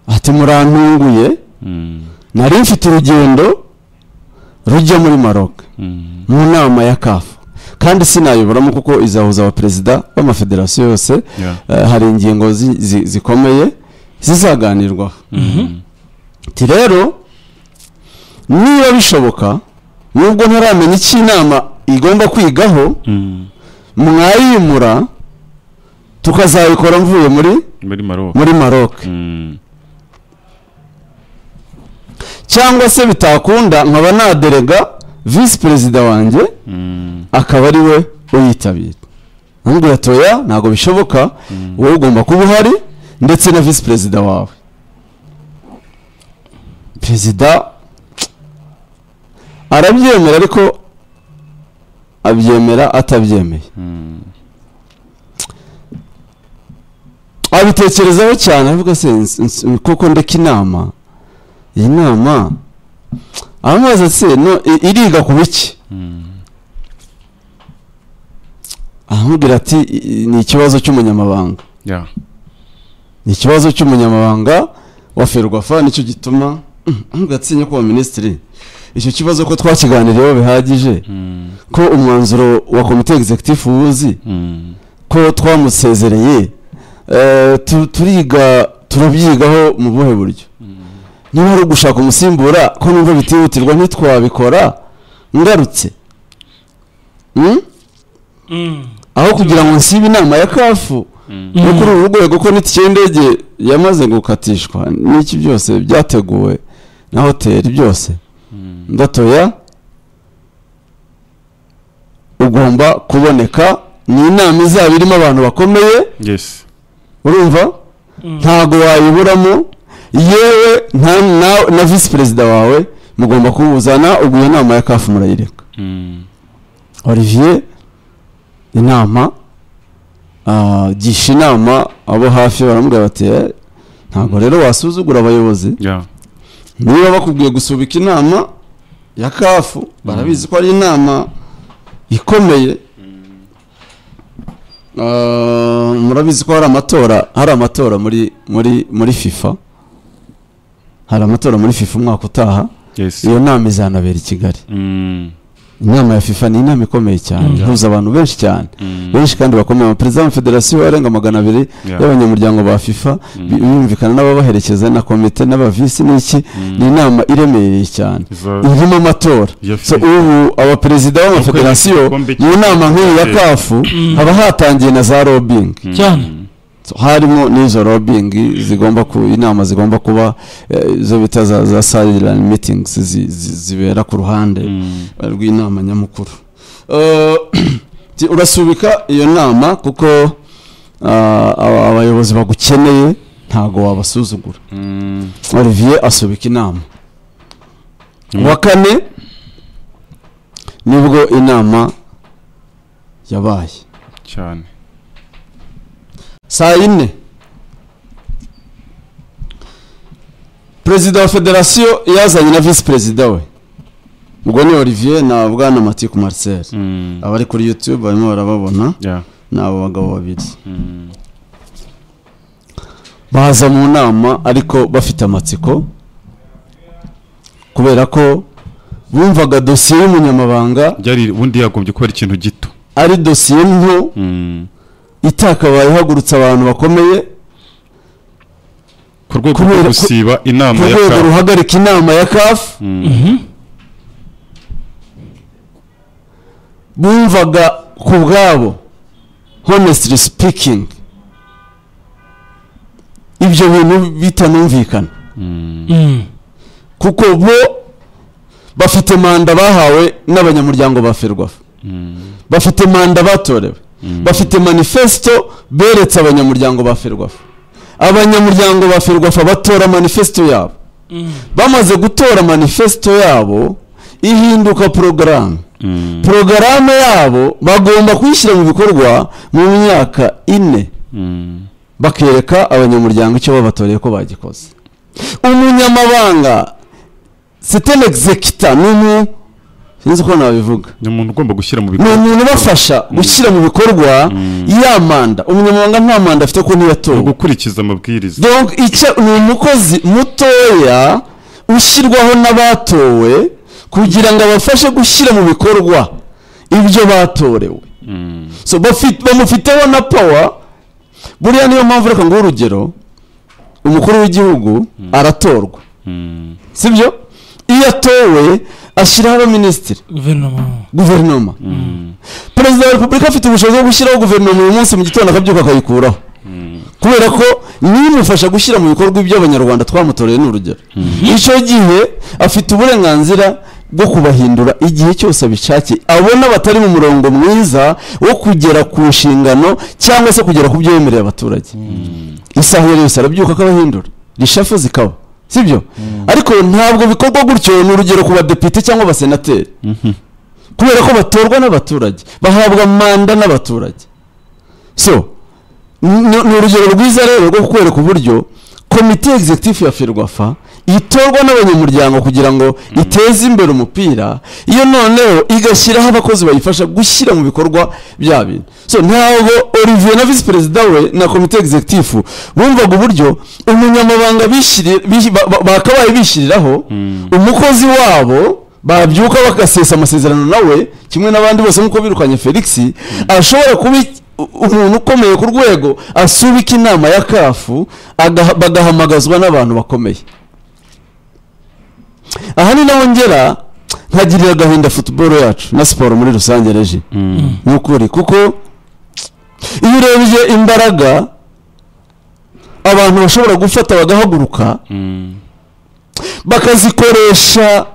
ati murantunguye nari mfite urugendo rujya muri maroc mu nama ya kafu kandi sinayiburamo kuko izahuza abaperezida b'amafederasiyo yose Yeah. Eh, hari ingingo zi- zi- zikomeye zizaganirwaho ati rero niba bishoboka nubwo ntaramenya icyo inama igomba kwigaho mwayimura tukazayikora mvuye muri muri maroke muri maroc cyangwa se bitakunda nkaba naderega visi perezida wanjye akaba ari we uyitabira amubwira toya ntabwo bishoboka wowe ugomba kuba uhari ndetse na visi perezida wawe perezida arabyemera ariko abyemera atabyemeye abitekerezaho cyane avuga se ns- ns- koko ndeka inama iyi nama amazi se no i- iriga ku biki aramubwira ati "I- i- ni ikibazo cy'umunyamabanga Yeah. ni ikibazo cy'umunyamabanga wa ferwafa nicyo gituma ntugatsinye nyakubahwa minisitiri icyo kibazo ko twakiganiriyeho bihagije ko umwanzuro wa komite executive uwuzi ko twamusezereye eh, tu- turiga turabyigaho mu buhe buryo niba ari ugushaka umusimbura ko numva bitihutirwa ntitwabikora ngarutse Hmm? aho kugira ngo nsibe inama ya kafu no kuri uru rwego ko n'itike y'indege yamaze gukatishwa n'iki byose byateguwe na hoteli byose ndatoya ugomba kuboneka ni inama izaba irimo abantu bakomeye yes urumva ntago wayiburamo yewe nta na- na visi perezida wawe mugomba kuwuzana ubwo iyo nama ya kafu murayireka olivier inama ah, gisha inama abo hafi baramubwira bati "Eh, ntabwo rero wasuzugura abayobozi yeah. niba bakubwiye gusubika inama ya kafu barabizi ko ari inama ikomeye Ah, murabizi ko hari amatora hari amatora muri muri muri fifa hari amatora muri fifa umwaka utaha yes iyo nama izanabera i kigali Mm, inama ya fifa ni inama ikomeye cyane Mm. ihuza abantu benshi cyane mm, benshi kandi bakomeye abaperezida b'amafederasiyo arenga magana abiri yeah, y'abanyamuryango ba fifa mm, bi- bumvikana n'ababaherekeza na komite n'abavisi n'iki mm. ni inama iremereye cyane Izo- irimo amatora ya so FIFA. ubu abaperezida b'amafederasiyo igikombe mu nama nk'iyi ya cy'isi. kafu Mm. haba hatangiye na za lobbying Mm, cyane. So, harimo n'izo lobbying zigomba ku inama zigomba kuba eh, izo bita za, za silent meetings zi- zi- zibera ku ruhande mm, eh, rw'inama nyamukuru Eh, ti- urasubika iyo nama kuko ah, aba- abayobozi bagukeneye ntago wabasuzugura mm. Olivier asubika inama Mm. wa kane nibwo inama yabaye cyane saa yine perezida wa federasiyo yazanye na visi perezida we ubwo ni olivier na bwana matiku marcel Mm, abari kuri youtube barimo barababona yeah, ni abo bagabo babiri mm, baza mu nama ariko bafite amatsiko kubera ko bumvaga dosiye y'umunyamabanga byari ubundi yagombye kuba ari ikintu gito ari dosiye nto Mm, itakabaye ihagurutse abantu bakomeye ku rwego Kubera rwo ko- gusiba inama ku ya rwego kafu ruhagarika inama ya kafu bumvaga ku bwabo honestly speaking ibyo bintu bitanumvikana Mm. kuko bo bafite manda bahawe n'abanyamuryango ba ferwafa bafite manda batorewe bafite manifesto beretse abanyamuryango ba ferwafa abanyamuryango ba ferwafa batora manifesto yabo bamaze gutora manifesto yabo ihinduka porogaramu porogaramu yabo bagomba kuyishyira mu bikorwa mu myaka ine bakereka abanyamuryango icyo babatoreye ko bagikoze umunyamabanga sitene executa ni umuntu sinzi uko nabivuga ni umuntu ugomba gushyira mu ni bikorwa umuntu ubafasha gushyira mu bikorwa Mm. ya manda umunyamabanga nta manda afite ko no ntiyatowe gukurikiza amabwiriza donc icyo ni umukozi mutoya ushyirwaho n'abatowe kugira ngo abafashe gushyira mu bikorwa ibyo batorewe Mm, so bafi- bamufiteho na pawa buriya niyo mpamvu reka nguhe urugero umukuru w'igihugu aratorwa mm, sibyo iyo atowe ashyiraho abaminisitiri guverinoma guverinoma mm, perezida wa repubulika afite ubushobozi bwo gushyiraho guverinoma uyu munsi mu gitondo akabyuka akayikuraho mm, kubera ko nimufasha gushyira mu bikorwa ibyo abanyarwanda twamutoreye ni urugero icyo gihe afite uburenganzira bwo kubahindura igihe cyose abishakiye abona batari mu murongo mwiza wo kugera ku nshingano cyangwa se kugera ku byo yemereye abaturage isaha iyo ari yo yose arabyuka akabahindura rishafu zikaba sibyo ariko ntabwo bikorwa gutyo ni urugero ku badepite cyangwa abasenateri mhm, kubera ko batorwa n'abaturage bahabwa manda n'abaturage so ni ni urugero rwiza rero rwo kukwereka uburyo komite executive ya ferwafa itorwa n'abanyamuryango kugira ngo iteze imbere umupira iyo noneho igashyiraho abakozi bayifasha gushyira mu bikorwa bya bintu so ntabwo olivier na visi perezida we na komite executive bumvaga uburyo umunyamabanga bishyiri- bish- ba- ba- bakabaye bishyiriraho Mm. umukozi wabo babyuka bagasesa amasezerano nawe kimwe n'abandi bose nk'uko birukanye felix ashobora kuba iki- u- umuntu ukomeye ku rwego asubika inama ya kafu agaha- bagahamagazwa n'abantu bakomeye aha ni naho ngera nkagirira agahinda futuboro yacu na siporo muri rusange reji mm, ni ukuri kuko iyo urebye imbaraga abantu bashobora gufata bagahaguruka mm, bakazikoresha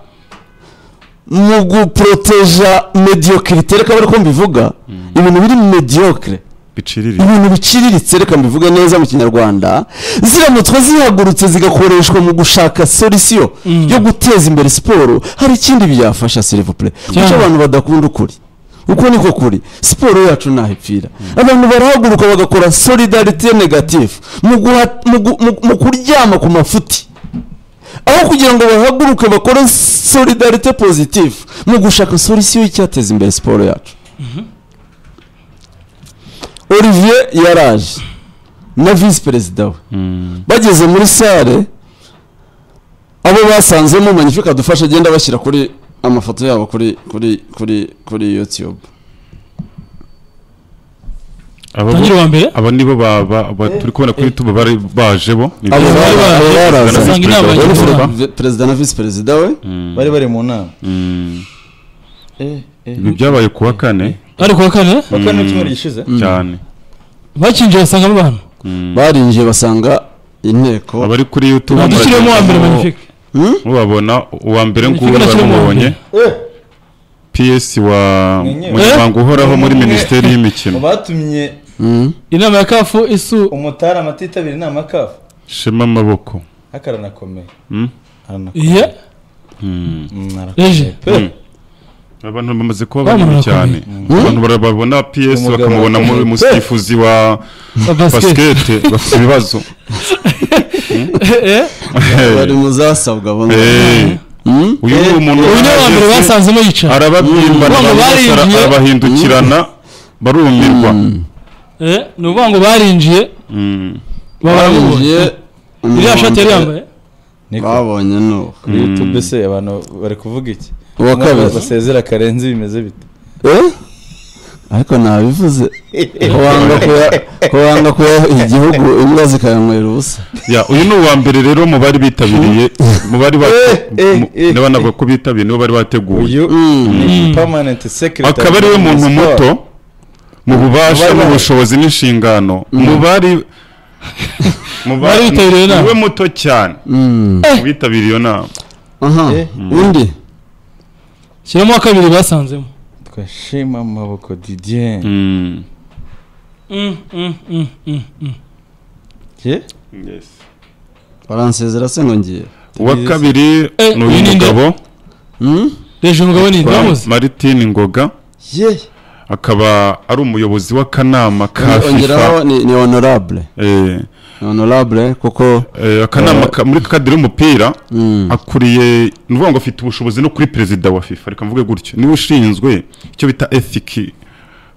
mu guporoteja mediyokirite reka bari ko mbivuga ibintu biri mediyokire biciririye ibintu biciriritse reka mbivuge neza mu kinyarwanda ziramutswe zihagurutse zigakoreshwa mu gushaka solisiyo Mm. yo guteza imbere siporo hari ikindi byafasha serivupure kuko Cyane. abantu badakunda ukuri uko niko kuri siporo yacu ntaho ipfira abantu barahaguruka bagakora solidarite negatifu mu guha- mu gu- mu- mu kuryama ku mafuti aho kugira ngo bahaguruke bakore solidarite positive mu gushaka solisiyo y'icyateza imbere siporo yacu olivier yaraje na visi perezida we bageze muri sale abo basanzemo manyifuka dufasha agenda bashyira kuri amafoto yabo kuri kuri kuri kuri yutube abo tangire uwa mbere aba nibo ba- ba- ba- turi kubona kuri youtube bari baje bo ni abo byo. bari bari baje, baraza basanga inama Bari y'Igihugu. perezida- perezida na visi perezida we bari bari mu nama Mm. eh eh ibi byabaye ku wa kane bari kuwa kane bakora n'icyumweru gishize cyane bakinjiye basangamo abantu Mm. barinjiye basanga inteko abari kuri youtube badushyiremo uwa mbere magnifique Hmm? mubabona uwa mbere Magnifique nguwo nashyiremo uwa baramubonye mbere. eh ps wa Mwenyewe. munyamabanga uhoraho muri Eh. minisiteri mu y'imikino batumye Mm. inama ya kafu isu umutara amatitabira inama kafu shema amaboko akaranakomeye Mm. iye Mm. Eje. Mm. abantu bamaze kuba banini Bamurora cyane abantu barababona ps Umugabo bakamubona mu- akomeye. umusifuzi wa wa basket basikete bafite ibibazo Eh, bari mu zasabwa bamwe Eh. Mm? uyu ni umuntu uyu ni uwa mbere basanzemo yicara arababyimba Urumva barinjiye? arabahindukirana barumirwa Eh, ni ukuvuga ngo barinjiye Mm. babaramubonye barinjiye iriya shati yari yambaye niko babonye nuko kuri youtube se abantu bari kuvuga iki uwa kabiri basezera karenzi bimeze bite Eh? ariko nabivuze wanga kuya- wanga kuya igihugu imbwa zikayanywera ubusa ya uyu ni uwa mbere rero mu bari bitabiriye mu bari Eh, eh, eh, banavuga ko bitabiriye nibo bari bateguye uyu Mm. ni permanent secretary akaba ari we muntu muto mu bubasha Mu bari- mu bushobozi n'inshingano mu bari mu Bari bitabiriye inama. niwe muto cyane Mm. mu bitabiriye iyo nama aha Eh. undi shyiramo uwa kabiri basanzemo twashima amaboko Didier Mm. Mm, mm, mm, mm, mm. ye baransezera se ngo ngiye uwa kabiri Eh, ni uyu uyu ni nde? mugabo Mm? reje umugabo ni uramuzi Martin Ngoga ye akaba ari umuyobozi w'akanama ka ongeraho FIFA ni ni honorable Eh, ni honorable kuko eh, akanama ka- muri kadire y'umupira mm, akuriye ni ukuvuga ngo afite ubushobozi no kuri perezida wa FIFA reka mvuge gutyo niwe ushinzwe icyo bita ethic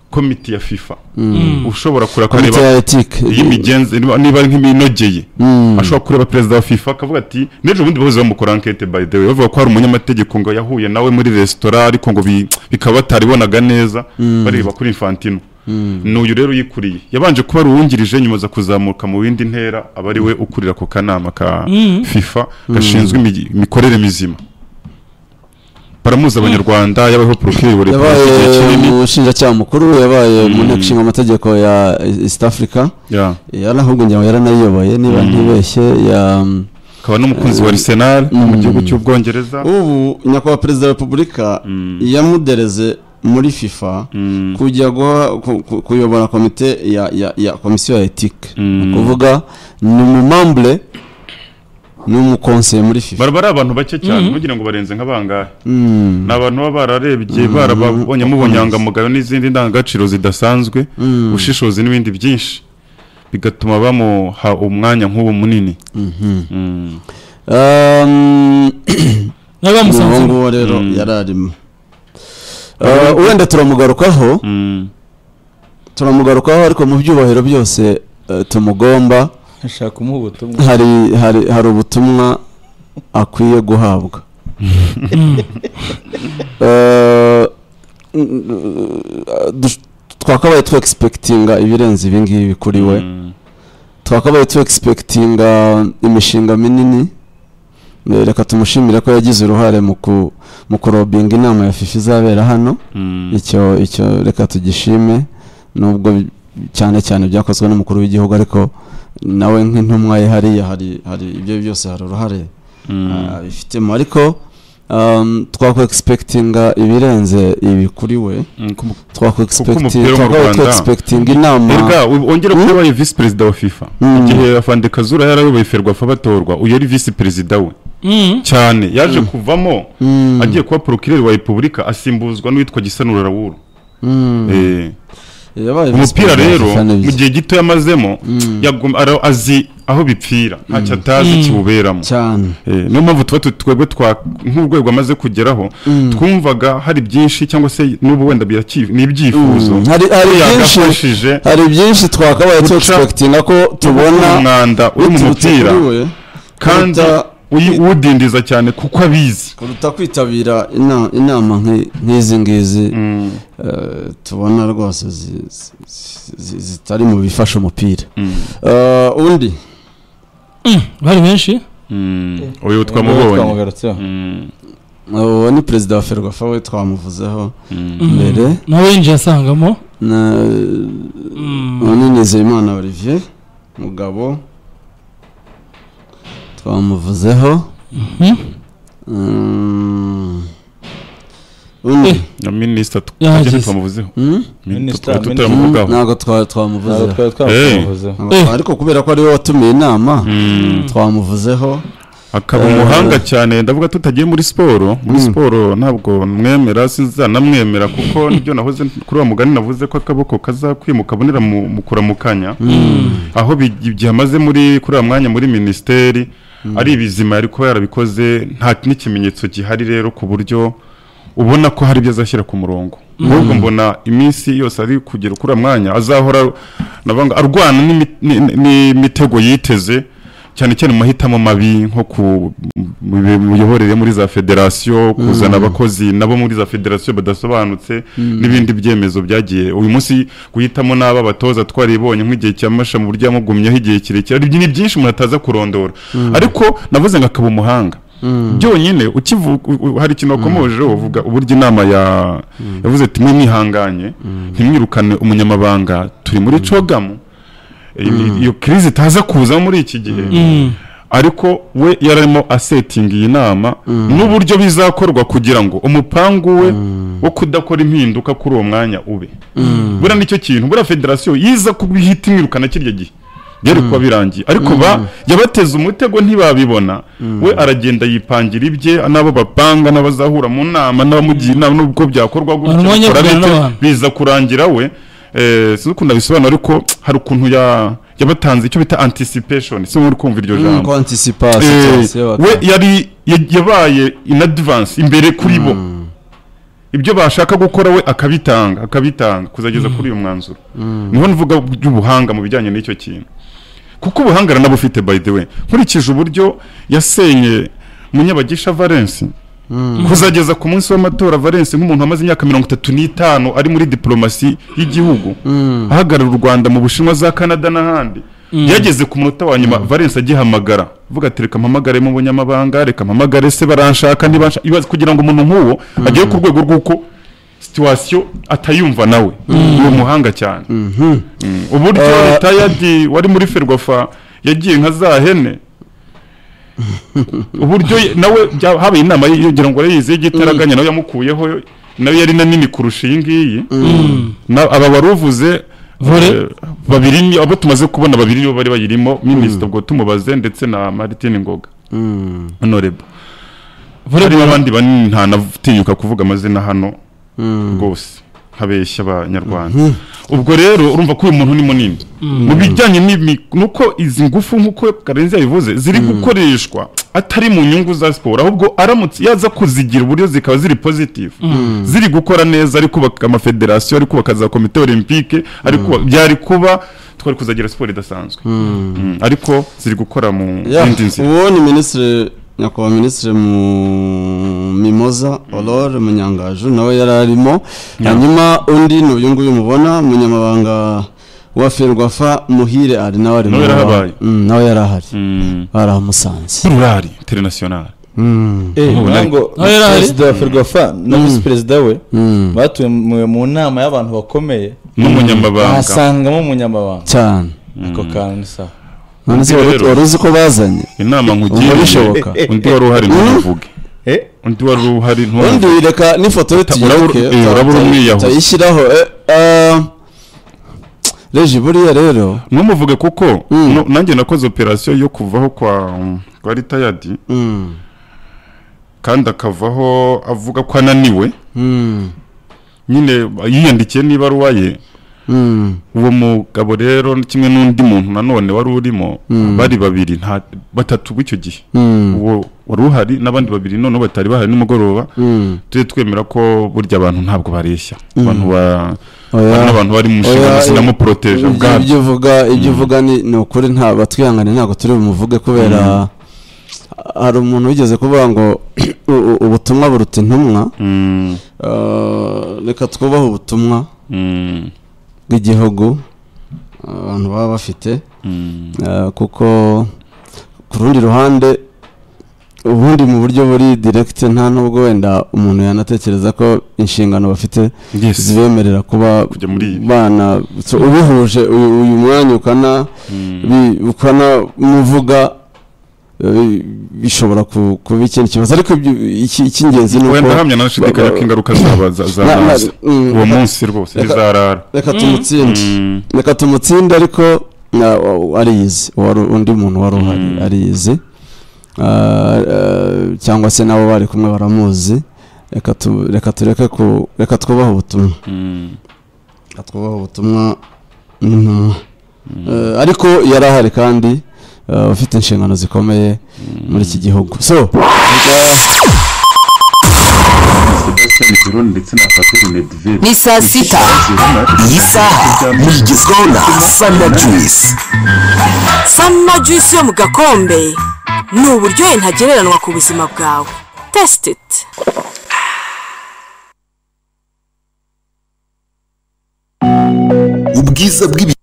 komite ya FIFA Mm. ushobora kureba komite akareba ya ethique iy'imigenzi niba niba nk'iminogeye Mm. ashobora kureba perezida wa FIFA akavuga ati n'ejo bundi bahoze bamukora ankete by the way bavuga ko hari umunyamategeko ngo yahuye nawe muri resitora ariko ngo bi- bikaba bataribonaga neza bareba kuri Infantino ni uyu rero uyikuriye yabanje kuba ari uwungirije nyuma aza kuzamuka mu bindi ntera aba ari we ukurira ku kanama ka Mm. FIFA gashinzwe imi- imikorere mizima baramuzi abanyarwanda yabayeho porofili buri yabaye igihe kinini umushinjacyaha mukuru yabaye mu nteko ishinga amategeko ya east africa Yeah. yari ahubwo ngira ngo yaranayiyoboye niba ntibeshye ya akaba n'umukunzi wa Arsenal mu gihugu cy'ubwongereza ubu nyakubahwa perezida wa repubulika yamudereze muri fifa Mm. kujya guha ku- ku- kuyobora komite ya ya- ya komisiyo ya etike ni ukuvuga ni umumambure ni umukonseye muri fifa baraba ari abantu bake cyane kugira ngo barenze nk'abangahe Mm. ni abantu baba bararebye barababonyemo ubunyangamugayo n'izindi ndangagaciro zidasanzwe ubushishozi n'ibindi byinshi bigatuma bamuha umwanya nk'ubu munini Mm. Um, nawe uwo bamusanzemo nguwo rero Mm. yari arimo Uh, wenda turamugarukaho Mm. turamugarukaho ariko mu byubahiro byose eh, tumugomba ashaka umuha ubutumwa hari hari hari ubutumwa akwiye guhabwa Eh, dush- twakabaye tu egispekitinga ibirenze ibi ngibi kuri we Mm. twakabaye tu egispekitinga imishinga minini Eh, reka tumushimire ko yagize uruhare mu ku- mu kurobinga inama ya fifa izabera hano Mm. icyo icyo reka tugishime nubwo bi- cyane cyane byakozwe n'umukuru w'igihugu ariko nawe nk'intumwa ye hariya hari hari ibyo byose hari uruhare Mm. ah, abifitemo ariko um, twakwegispekitinga ibirenze ibi kuri we Mm. Ku- twakwegispekitinga wo mu Rwanda- twakwegispekitinga inama Erega we- wongere kuba yabaye visi perezida wa FIFA Mm. igihe afande kazura yarayoboye ferwafa batorwa uyu yari visi perezida we Mm. cyane yaje kuvamo Mm, agiye kuba porokireri wa repubulika asimbuzwa n'uwitwa gisanura rawuru mm. Eh. yabaye umupira visi perezida wa rero FIFA, ni mu byiza. gihe gito yamazemo yagum- ara- azi aho bipfira ntacyo atazi kiwuberamo cyane Eh, niyo mpamvu tuba tu- twebwe twa nk'urwego amaze kugeraho twumvaga hari byinshi cyangwa se n'ubu wenda biraki- ni ibyifuzo Mm, hari- hari ko byinshi- yagafashije hari byinshi twakabaye Guca- tuexpectinga ko tubona umwanda uri mu biturutse mupira kuri we, kandi kuruta- uyi- uwudindiza cyane kuko abizi kuruta kwitabira ina- inama nk'i- nk'izi ngizi eh, tubona rwose zi- zi- zi- zitari mu bifasha umupira Eh, undi bari benshi uyu twamubonye twamugarutseho Mm, uwo ni perezida wa ferwafa we twamuvuzeho mm. mbere nawe yinjiye asangamo na uwo ni nizeyimana olivier mugabo twamuvuzeho Mm. undi Eh. na minisita tu- Yahageze. agenda twamuvuzeho Mm? Min- Minisita- tukaba Mm, tutamuvugaho ntabwo twa- ntabwo twamuvuzeho twari twamuvuzeho Eh. ariko kubera ko ari we watumiye inama Mm. twamuvuzeho akaba Eh. umuhanga cyane ndavuga tutagiye muri siporo muri Mm. siporo ntabwo mwemera sinzanamwemera kuko nibyo nahoze kuri uwo mugani navuze ko akaboko kazakwimuka abonera mu mu kuramukanya aho bi- igihe amaze muri kuri uwo mwanya muri minisiteri ari ibizima yari kuba yarabikoze nta n'ikimenyetso gihari rero ku buryo ubona ko hari ibyo azashyira ku murongo ahubwo mbona iminsi yose ari kugera kuri uwo mwanya azahora navuga ngo arwana n'imi- ni- n'imitego yiteze cyane cyane mu mahitamo mabi nko ku mu bi- mu miyoborere muri za federasiyo kuzana abakozi nabo muri za federasiyo badasobanutse n'ibindi byemezo byagiye uyu munsi guhitamo n'aba batoza twaribonye nk'igihe cya masha mu buryo yamugumyeho igihe kirekire ari ni byinshi umuntu ataza kurondora ariko navuze ngo akaba umuhanga byonyine ukivu- u- u- hari ikintu wakomojeho uvuga uburyo inama ya yavuze ati mwe mwihanganye ntimwirukane umunyamabanga turi muri cogamu iyo- iyo kirizi itaza kuza muri iki gihe Mm. ariko we yararimo asetinga iyi nama n'uburyo bizakorwa kugira ngo umupangu we wo kudakora impinduka kuri uwo mwanya ube buriya nicyo kintu buriya federasiyo yiza kubihita imwirukana kirya gihe byari kuba birangiye ariko ba yabateze umutego ntibabibona we aragenda yipangira ibye n'abo bapanga n'abazahura mu nama n'abamugira inama n'ubwo byakorwa Abantu bajya bakora kuganira bite, n'abantu. biza kurangira we eh, sinzi ukuntu abisobanura ariko hari ukuntu ya- yabatanze icyo bita anticipation si muri kumva iryo Mm, jambo ko Eh, anticipation we yari ya- yabaye in advance imbere kuri bo ibyo bashaka gukora we akabitanga akabitanga kuzageza kuri uyu mwanzuro niho nvuga by'ubuhanga mu bijyanye n'icyo kintu kuko ubuhanga aranabufite by the way nkurikije uburyo yasenye munyabagisha valence kuzageza ku munsi w'amatora valence nk'umuntu wamaze imyaka mirongo itatu n'itanu ari muri diplomasi y'igihugu ahagarara u rwanda mu bushinwa za canada n'ahandi yageze ku munota wa nyuma valence agihamagara vuga ati reka mpamagare mu bunyamabanga reka mpamagare se baranshaka ntibanshaka ibaze kugira ngo umuntu nk'uwo agere ku rwego rw'uko situwasiyo atayumva nawe ni umuhanga cyane Mm, uburyo Eh, ritayadi wari muri ferwafa yagiye nka za hene uburyo ye- nawe bya- habaye inama ye- yogira ngo arayizi y'igitaraganya nawe yamukuyeho nawe yari nanini kurusha iyi ngiyi Na- aba baruvuze Vore. eh, babiri ni- abo tumaze kubona babiri nibo bari bayirimo minisita ubwo tumubaze ndetse na Martin Ngoga honorable harimo abandi banini nta natinyuka kuvuga amazina hano rwose ntabeshya abanyarwanda ubwo rero urumva ko uyu muntu ni munini mu bijyanye n'imi- nuko izi ngufu nk'uko karenzi yabivuze ziri gukoreshwa atari mu nyungu za siporo ahubwo aramutse yaza kuzigira uburyo zikaba ziri positive ziri gukora neza ari kubaka amafederasiyo ari kubaka za komite olympique ari kubaka byari kuba twari kuzagira siporo idasanzwe Mm, ariko ziri gukora mu yindi nzira uwo ni minisitiri nyakubahwa minisitiri mu mimoza orore munyangaju nawe yari arimo hanyuma undi ni uyu nguyu mubona munyamabanga wa ferwafa muhire ari nawe ari Nawe mu- yarahabaye. Mm, nawe yari ahari Mm. barahamusanze rurari international Mm, Eh, Ubu nango nawe yari ahari? perezida wa ferwafa na visi perezida we mm, batumiwe mu nama y'abantu bakomeye n'umunyamabanga bahasangamo umunyamabanga cyane ako kantu ni sawa none se Rero. wari uzi ko bazanye inama ubu nkugiriye bishoboka undi wari uhari ntuvuge undi wari uhari undi ntuvuge reka n'ifoto ye Ta- urabura- tuyireke, eh, urabura ta- ta- umwiyahuzi. tuyishyiraho eh, ah, reji buriya rero ntumuvuge kuko Mm. no- nanjye nakoze operasiyo yo kuvaho kwa kwa ritayadi mm, kandi akavaho avuga ko ananiwe mm, nyine yiyandikiye n'ibaruwa ye Mm. uwo mugabo rero kimwe n'undi muntu nanone wari urimo bari babiri nta batatu b'icyo gihe Mm. uwo wari uhari n'abandi babiri noneho batari bahari nimugoroba Mm. tujye twemera ko burya abantu ntabwo bareshya abantu ba Oya. hari n'abantu bari mu nshingano Oya, zinamuporoteje ibyo- ubwabyo ibyo uvuga ibyo uvuga ni ni ukuri nta batwihangane ntabwo turi bumuvuge kubera hari umuntu wigeze kuvuga ngo u- u- ubutumwa buruta intumwa Mm, Ah, reka twubahe ubutumwa mm, bw'igihugu abantu baba bafite mm, Ah, kuko ku rundi ruhande ubundi mu buryo buri direkite nta n'ubwo wenda umuntu yanatekereza ko inshingano bafite yes. zibemerera kuba Kujya muri ibi. bana so, ubihuje uyu uyu mwanya ukana Mm, bi- ukana muvuga eh, bishobora ku- kuba ikindi kibazo ariko ibyo- iki- icy'ingenzi ni wenda uko hamya ntanashidikanya ba- ko ingaruka zaba za- Na- na- zamazi mm, reka- uwo munsi rwose reka- bizarara reka tumutsinde Mm, reka tumutsinde ariko na- wa- ariyizi wari undi muntu wari uhari Mm. ariyizi Ah, eh, cyangwa se nabo bari kumwe baramuzi reka tu- reka tureke ku reka twubahe ubutumwa mm, reka twubahe ubutumwa n'intumwa Eh, ariko yari ahari kandi eh, ufite inshingano zikomeye muri iki gihugu so Sebastian Kironi ndetse na Fateri Nedved ni saa sita iyi saha muyigezweho na sana juice sana juice yo mu gakombe ni uburyohe ntagereranwa ku buzima bwawe tesite iti ubwiza bw'ibi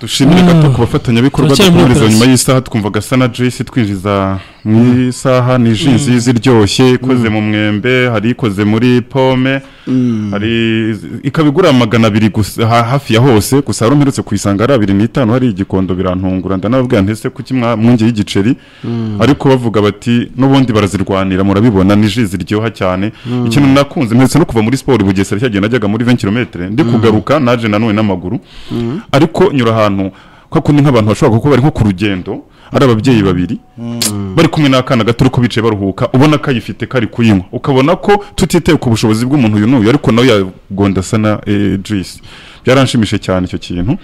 dushimire gato ku bafatanyabikorwa Turacyari muri dukomereza nyuma operasi. y'isaha twumvaga sana jesi twinjiza mu isaha ni ji nziza iryoshye ikoze mu mwembe hari ikoze muri pome hari ikaba igura magana abiri gusa ha- hafi ya hose gusa hari umperutse kuyisanga ari abiri n'itanu hari igikondo birantungura ndanababwira ntese kuki mwa- mwongeye y'igiceri ariko bavuga bati n'ubundi barazirwanira murabibona ni ji ziryoha cyane ikintu nakunze mperutse no kuva muri siporo i bugesera cyagiye najyaga muri 20 kilometero ndi kugaruka naje nanone n'amaguru ariko nyura ahantu kwa kundi nk'abantu bashobora kuba bari nko ku rugendo ari ababyeyi babiri bari kumwe n'akana gato ariko bicaye baruhuka ubona ko ayifite kari kuyinywa ukabona ko tutitaye ku bushobozi bw'umuntu uyu n'uyu ariko nawe yagonda asa na eh, juice byaranshimishije cyane icyo kintu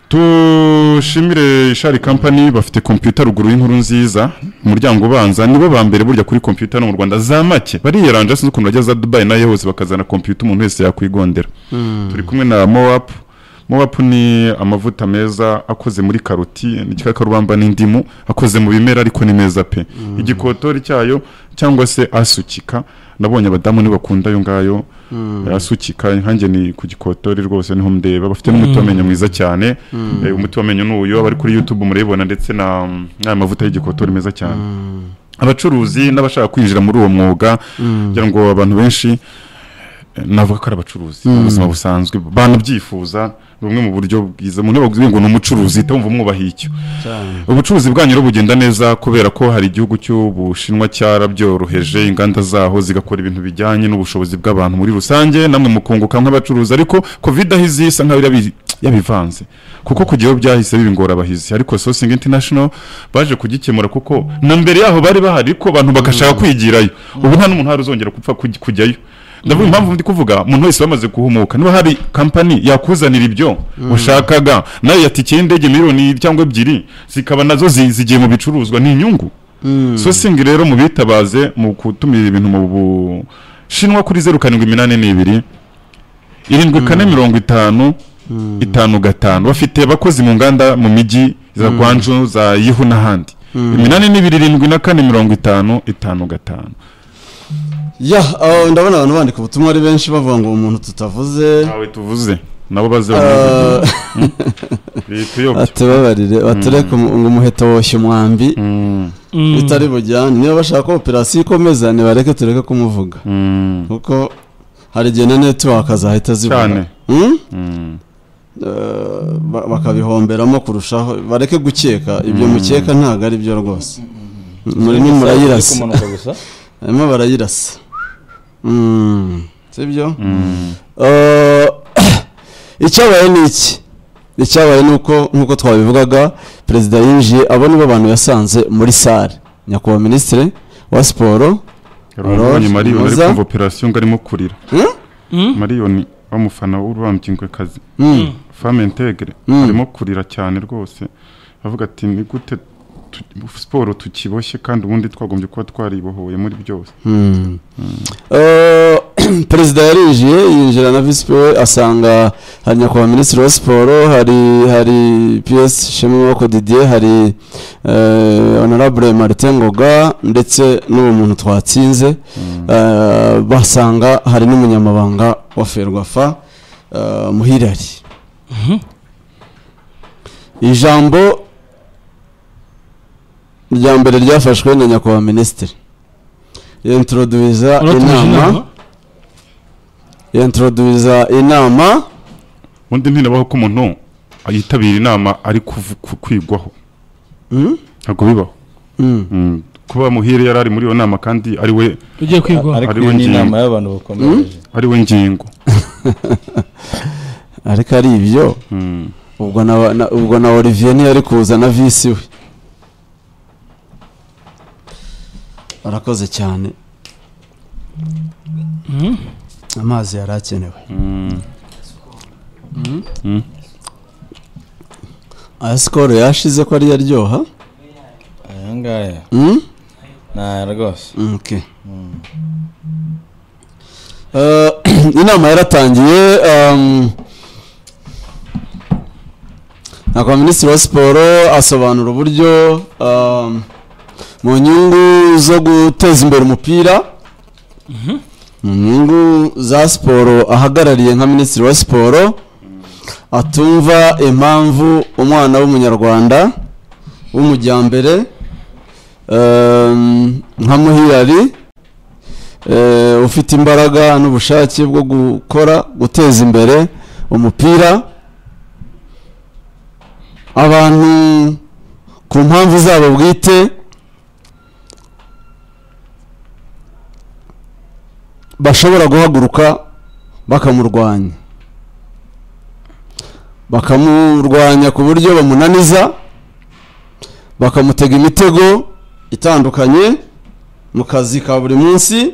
tushimire shari kampani bafite kompiyuta ruguru y'inkuru nziza umuryango ubanza nibo ba mbere burya kuri kompiyuta no mu rwanda za make bariyeranje sinzi ukuntu bajya za dubayi nayo hose bakazana kompiyuta umuntu wese yakwigondera turi kumwe na mowapu mowapu ni amavuta meza akoze muri karoti n'igikakarubamba n'indimu akoze mu bimera ariko ni meza pe igikotori cyayo cyangwa se asukika nabonye abadamu ntibakunda ayo ngayo asukika nkanjye ni ku gikotori rwose niho ndeba bafite n'umuti w'amenyo mwiza cyane Eh, umuti w'amenyo ni uyu abari kuri youtube murayibona ndetse na n'aya mavuta y'igikotori meza cyane abacuruzi n'abashaka kwinjira muri uwo mwuga kugira ngo abantu benshi eh, navuga ko ari abacuruzi mu buzima busanzwe banabyifuza bumwe mu buryo bwiza umuntu yababwiye ngo ni umucuruzi itawumva mwubahiye icyo ubucuruzi bwanyu rero bugenda neza kubera ko hari igihugu cy'ubushinwa cyarabyoroheje inganda zaho zigakora ibintu bijyanye n'ubushobozi bw'abantu muri rusange namwe mukunguka nk'abacuruzi ariko covid aho izi isa nkaho yabi- yabivanze kuko kujyaho byahise biba ingorabahizi ariko sourcing international baje kugikemura kuko na mbere yaho bari bahari ariko abantu bagashaka kwigirayo ubu nta n'umuntu hari uzongera gupfa kuj- kujyayo ndavuga impamvu ndi kuvuga umuntu wese wamaze guhumuka niba hari kampani yakuzanira ibyo ushakaga nayo yatikiye indege miliyoni cyangwa ebyiri zikaba nazo zi- zigiye mu bicuruzwa ni inyungu so singi rero mubitabaze mu gutumira ibintu mu bushinwa kuri zeru karindwi iminani n'ibiri irindwi kane mirongo itanu itanu gatanu bafite abakozi mu nganda mu mijyi za gwanju za yihu n'ahandi iminani n'ibiri irindwi na kane mirongo itanu itanu gatanu ya ah, ndabona abantu bandika ubutumwa ari benshi bavuga ngo umuntu tutavuze ntawe tuvuze nabo baze Ah, bamwivugire. bituyobya atubabarire batureke umu- ngo umuheto woshye umwambi Mm, bitari bujyane niba bashaka ko operasiyo ikomeza nibareke tureke kumuvuga mm, kuko hari igihe na netiwaka zahita cyane zivuga Hmm? Mm, Eh, ba- bakabihomberamo kurushaho bareke gukeka ibyo mukeka ntabwo ari byo rwose murimo murayirasa kumanuka gusa barimo barayirasa Mm, sibyo mm, Eh, icyabaye ni iki icyabaye ni uko nk'uko twabivugaga perezida yinjiye abo ni bo bantu yasanze muri sale nyakubahwa minisitire wa siporo yari umubonye Rose, mariba ari Rosa. kumva operasiyo ngo arimo kurira Hmm? mariyoni w'umufana w'urubambingwekazi Mm. femme integre Mm. arimo kurira cyane rwose avuga ati ni gute tu- siporo tukiboshye kandi ubundi twagombye kuba twaribohoye muri byose Mm. Eh, perezida yarinjiye yinjira na visi pe asanga hari nyakubahwa minisitiri wa siporo hari hari piyesi shema maboko didier hari eh, honorable martin ngoga ndetse n'uwo muntu twatsinze Eh, basanga hari n'umunyamabanga wa ferwafa eh, muhirari ijambo rya mbere ryafashwe na nyakubahwa minisitiri introduza uratuje inama inama introduza inama ubundi ntinabaho ko umuntu yitabira inama ari kuvu- ku- kwigwaho Mm? ntabwo bibaho Mm. Mm. kuba muhire yari ari muri iyo nama kandi ari we ugiye kwigwaho ariko Ari iyo ni winjiye. inama y'abantu bakomeje ari we ngingo ariko ari ibyo Mm. ubwo na, na, ubwo na olivier ntiyari kuza na visi we arakoze cyane Mm. amazi yari akenewe Mm. aya sikoro yashize ko ariyo aryoha aya ngaya Mm? ni aya rwose Okay. Eh, inama yaratangiye um, nyakubahwa minisitiri wa siporo asobanura uburyo um, mu nyungu zo guteza imbere umupira mu nyungu za siporo ahagarariye nka minisitiri wa siporo atumva impamvu umwana w'umunyarwanda w'umujyambere um, nka muhirari eh, ufite imbaraga n'ubushake bwo gukora guteza imbere umupira abantu ku mpamvu zabo bwite bashobora guhaguruka bakamurwanya bakamurwanya ku buryo bamunaniza bakamutega imitego itandukanye mu kazi ka buri munsi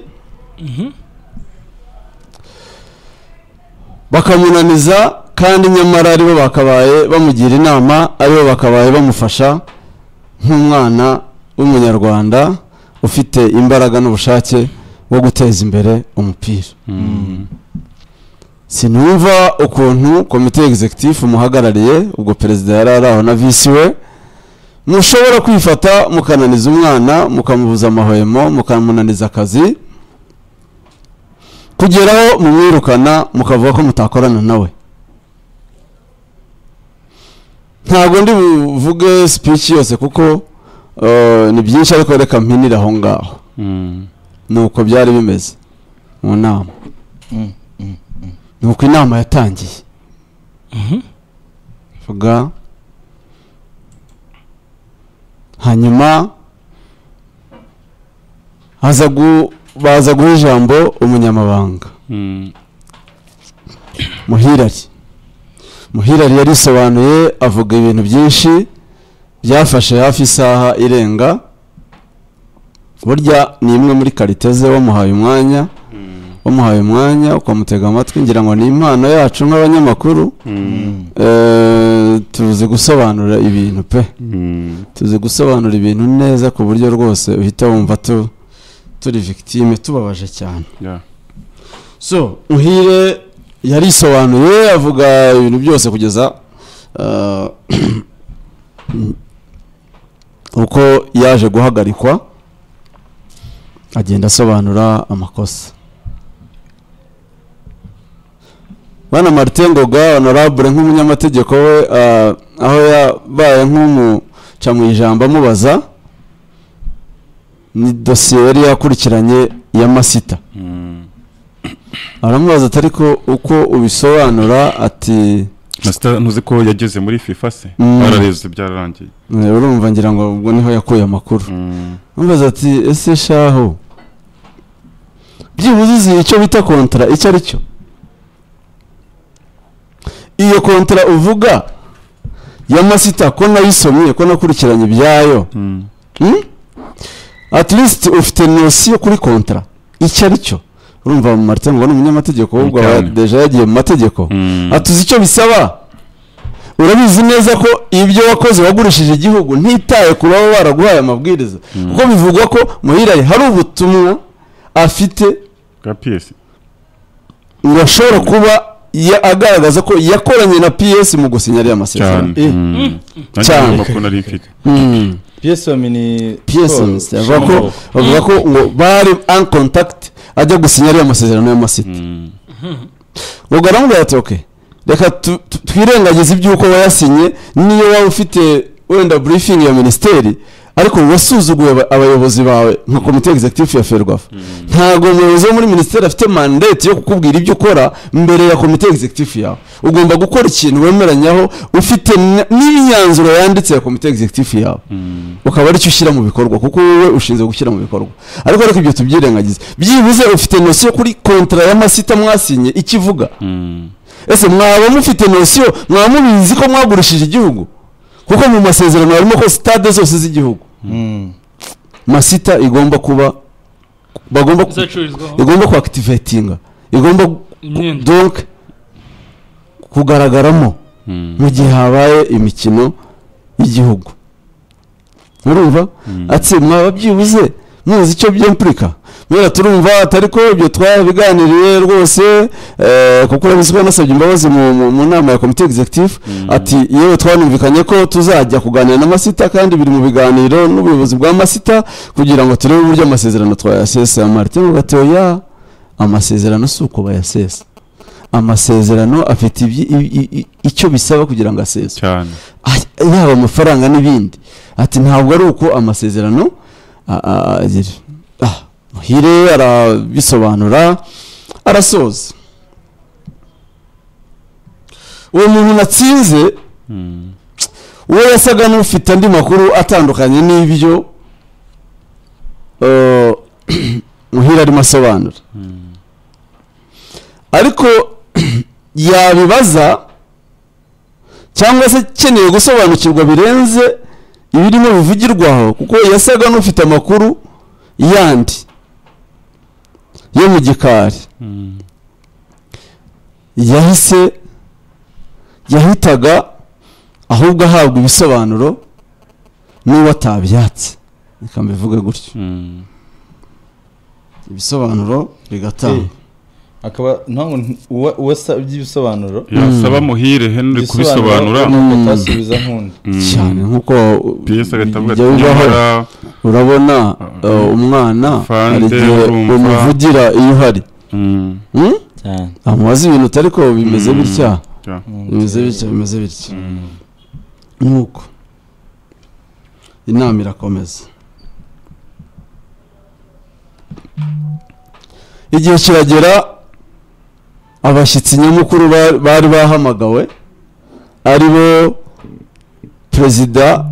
bakamunaniza kandi nyamara aribo bakabaye bamugira inama aribo bakabaye bamufasha nk'umwana w'umunyarwanda ufite imbaraga n'ubushake bwo guteza imbere umupira sinumva ukuntu komite executive umuhagarariye ubwo perezida yari ari aho na visi we mushobora kwifata mukananiza umwana mukamubuza amahwemo mukamunaniza akazi kugeraho mumwirukana mukavuga ko mutakorana nawe ntabwo ndi buvuge speech yose kuko eh, ni byinshi ariko reka mpinire aho ngaho Mm. nuko byari bimeze mu nama nuko inama yatangiye vuga hanyuma haza gu baza guha ijambo umunyamabanga Mm. muhirari muhirari yarisobanuye avuga ibintu byinshi byafashe hafi isaha irenga burya ni imwe muri karite ze wamuhaye umwanya wamuhaye umwanya ukamutega amatwi ngira ngo ni impano yacu nk'abanyamakuru Mm. Eh, tuzi gusobanura ibintu pe Mm. tuzi gusobanura ibintu neza ku buryo rwose uhita wumva tu turi victime tubabaje cyane Yeah. so muhire yarisobanuye avuga ibintu byose kugeza eh, uko yaje guhagarikwa agenda asobanura amakosa bana martin ngoga honorable nk'umunyamategeko we eh, aho yabaye nk'umuca mu ijambo amubaza ni dosiye yari yakurikiranye ya masita Mm. aramubaza atari ko uko ubisobanura ati Masita ntuzi ko yageze muri FIFA se Mm. barareze byararangiye "Eh, urumva ngira ngo ubwo niho yakuye amakuru Mm. aramubaza ati ese shaho byibuze uzi icyo bita kontara icyo ari cyo iyo kontara uvuga ya masita ko nayisomye ko nakurikiranye ibyayo Mm. Hmm? at least ufite nosiyo kuri kontara icyo ari cyo urumva marite ngo ni umunyamategeko ahubwo aba Cyane. deja yagiye mu mategeko atuzi icyo bisaba urabizi neza ko ibyo wakoze wagurishije igihugu ntitaye ku baba baraguhaye amabwiriza kuko bivugwa ko muhira hari ubutumwa afite bwa piyesi ngo ashobora kuba ya- agaragaza ko yakoranye na ps mu gusinya ariya cyane masezerano Eh, Mm. Nanjye Cyane. ngomba kuba nari mfite mm. psm ni ps Paul minisitiri avuga ko Shambo. bavuga ko ngo bari an contact ajya gusinya ariya masezerano y'amasiti Mm. ubwo aramubwira ati ok reka tu- tu- twirengagize iby'uko wayasinye niyo waba ufite wenda briefing ya minisiteri ariko wasuzuguye aba- abayobozi bawe nka komite executive ya ferwafa ntabwo umuyobozi wo muri minisiteri afite mandate yo kukubwira ibyo ukora mbere ya komite executive yawe ugomba gukora ikintu wemeranyaho ufite n- n'imyanzuro yanditse ya komite executive yawe ukaba aricyo ushyira mu bikorwa kuko wowe ushinzwe gushyira mu bikorwa ariko ariko ibyo tubyirengagize byibuze ufite nosiyo kuri kontra y'amasita mwasinye ikivuga Mm. ese mwaba mufite nosiyo mwaba mubizi ko mwagurishije igihugu kuko mu masezerano harimo ko sitade zose z'igihugu Mm. masita igomba kuba bagomba ku- izacururizwaho igomba kuakitivetinga igomba imyenda donc kugaragaramo Mm. mu gihe habaye imikino y'igihugu urumva ati mwaba byibuze muzi icyo byimpurika mwera turumva atari ko ibyo twabiganiriye rwose eh, kuko urabizi ko yanasabye imbabazi mu- mu- mu nama ya komite executive ati yewe twanumvikanye ko tuzajya kuganira na masita kandi biri mu biganiro n'ubuyobozi bwa masita kugira ngo turebe uburyo amasezerano twayasesa martin ngo ati oya amasezerano si uko bayasesa amasezerano afite ibyi- i- i- i- icyo bisaba kugira ngo asese cyane Ay- yaba amafaranga n'ibindi ati ntabwo ari uko amasezerano a- a- agira Ah, muhire arabisobanura arasoza uwo muntu natsinze Mm. uwo yasaga n'ufite andi makuru atandukanye n'ibyo eh, muhire arimo asobanura ariko yabibaza cyangwa se akeneye gusobanukirwa birenze ibirimo bivugirwa aho kuko yasaga n'ufite amakuru yandi yo mu gikari Mm. yahise yahitaga ahubwo ahabwa ibisobanuro n'uwo atabyatse reka mbivuge gutyo Mm. ibisobanuro bigatangwa akaba ntabwo nti- uwa- uwasabye ibisobanuro yasaba muhire henry kubisobanura nuko Mm. atasubiza nk'undi Mm. cyane nk'uko piyesi agahita avuga ati bijya bibaho. nyamara urabona Ah. eh, umwana Afande, hari igihe urumva. umuvugira iyo uhari Mm. Hmm? cyane amubaza ibintu utari ko bimeze Mm. bitya cyane. bimeze bitya bimeze bitya nk'uko inama irakomeza igihe kiragera abashyitsi nyamukuru ba- bari bahamagawe ari bo perezida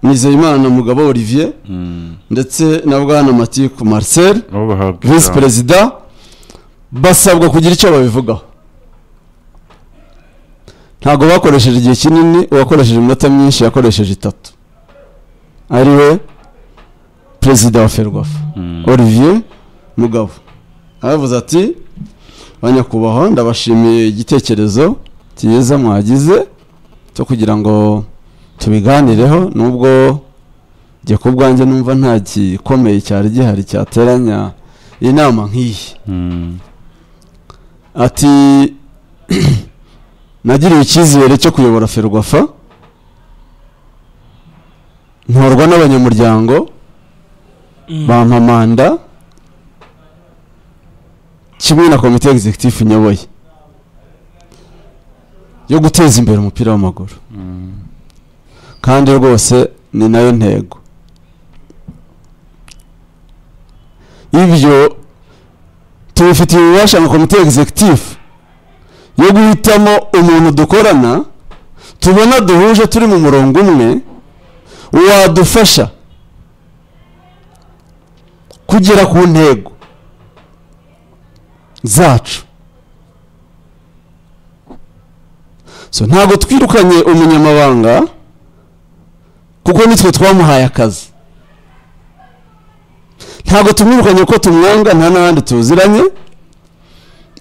nizeyimana na mugabo olivier Mm. ndetse na bwana matiku marcel abo bahabwa visi ijambo. perezida basabwa kugira icyo babivugaho ntabwo bakoresheje igihe kinini uwakoresheje iminota myinshi yakoresheje itatu ari we perezida wa ferwafa Mm. olivier mugabo aravuze ati banyakubahwa ndabashimiye igitekerezo cyiza mwagize cyo kugira ngo tubiganireho nubwo jye ku bwanjye numva nta gikomeye cyari gihari cyateranya inama nk'iyi Mm. ati nagiriwe icyizere cyo kuyobora ferwafa ntorwa n'abanyamuryango bampa manda kimwe na komite executive nyoboye yo guteza imbere umupira w'amaguru kandi rwose ni nayo ntego ibyo tubifitiye ububasha nka komite executive yo guhitamo umuntu dukorana tubona duhuje turi mu murongo umwe wadufasha kugera ku ntego zacu so ntabwo twirukanye umunyamabanga kuko nitwe twamuhaye akazi ntabwo tumwirukanye ko tumwanga nta n'abandi tuziranye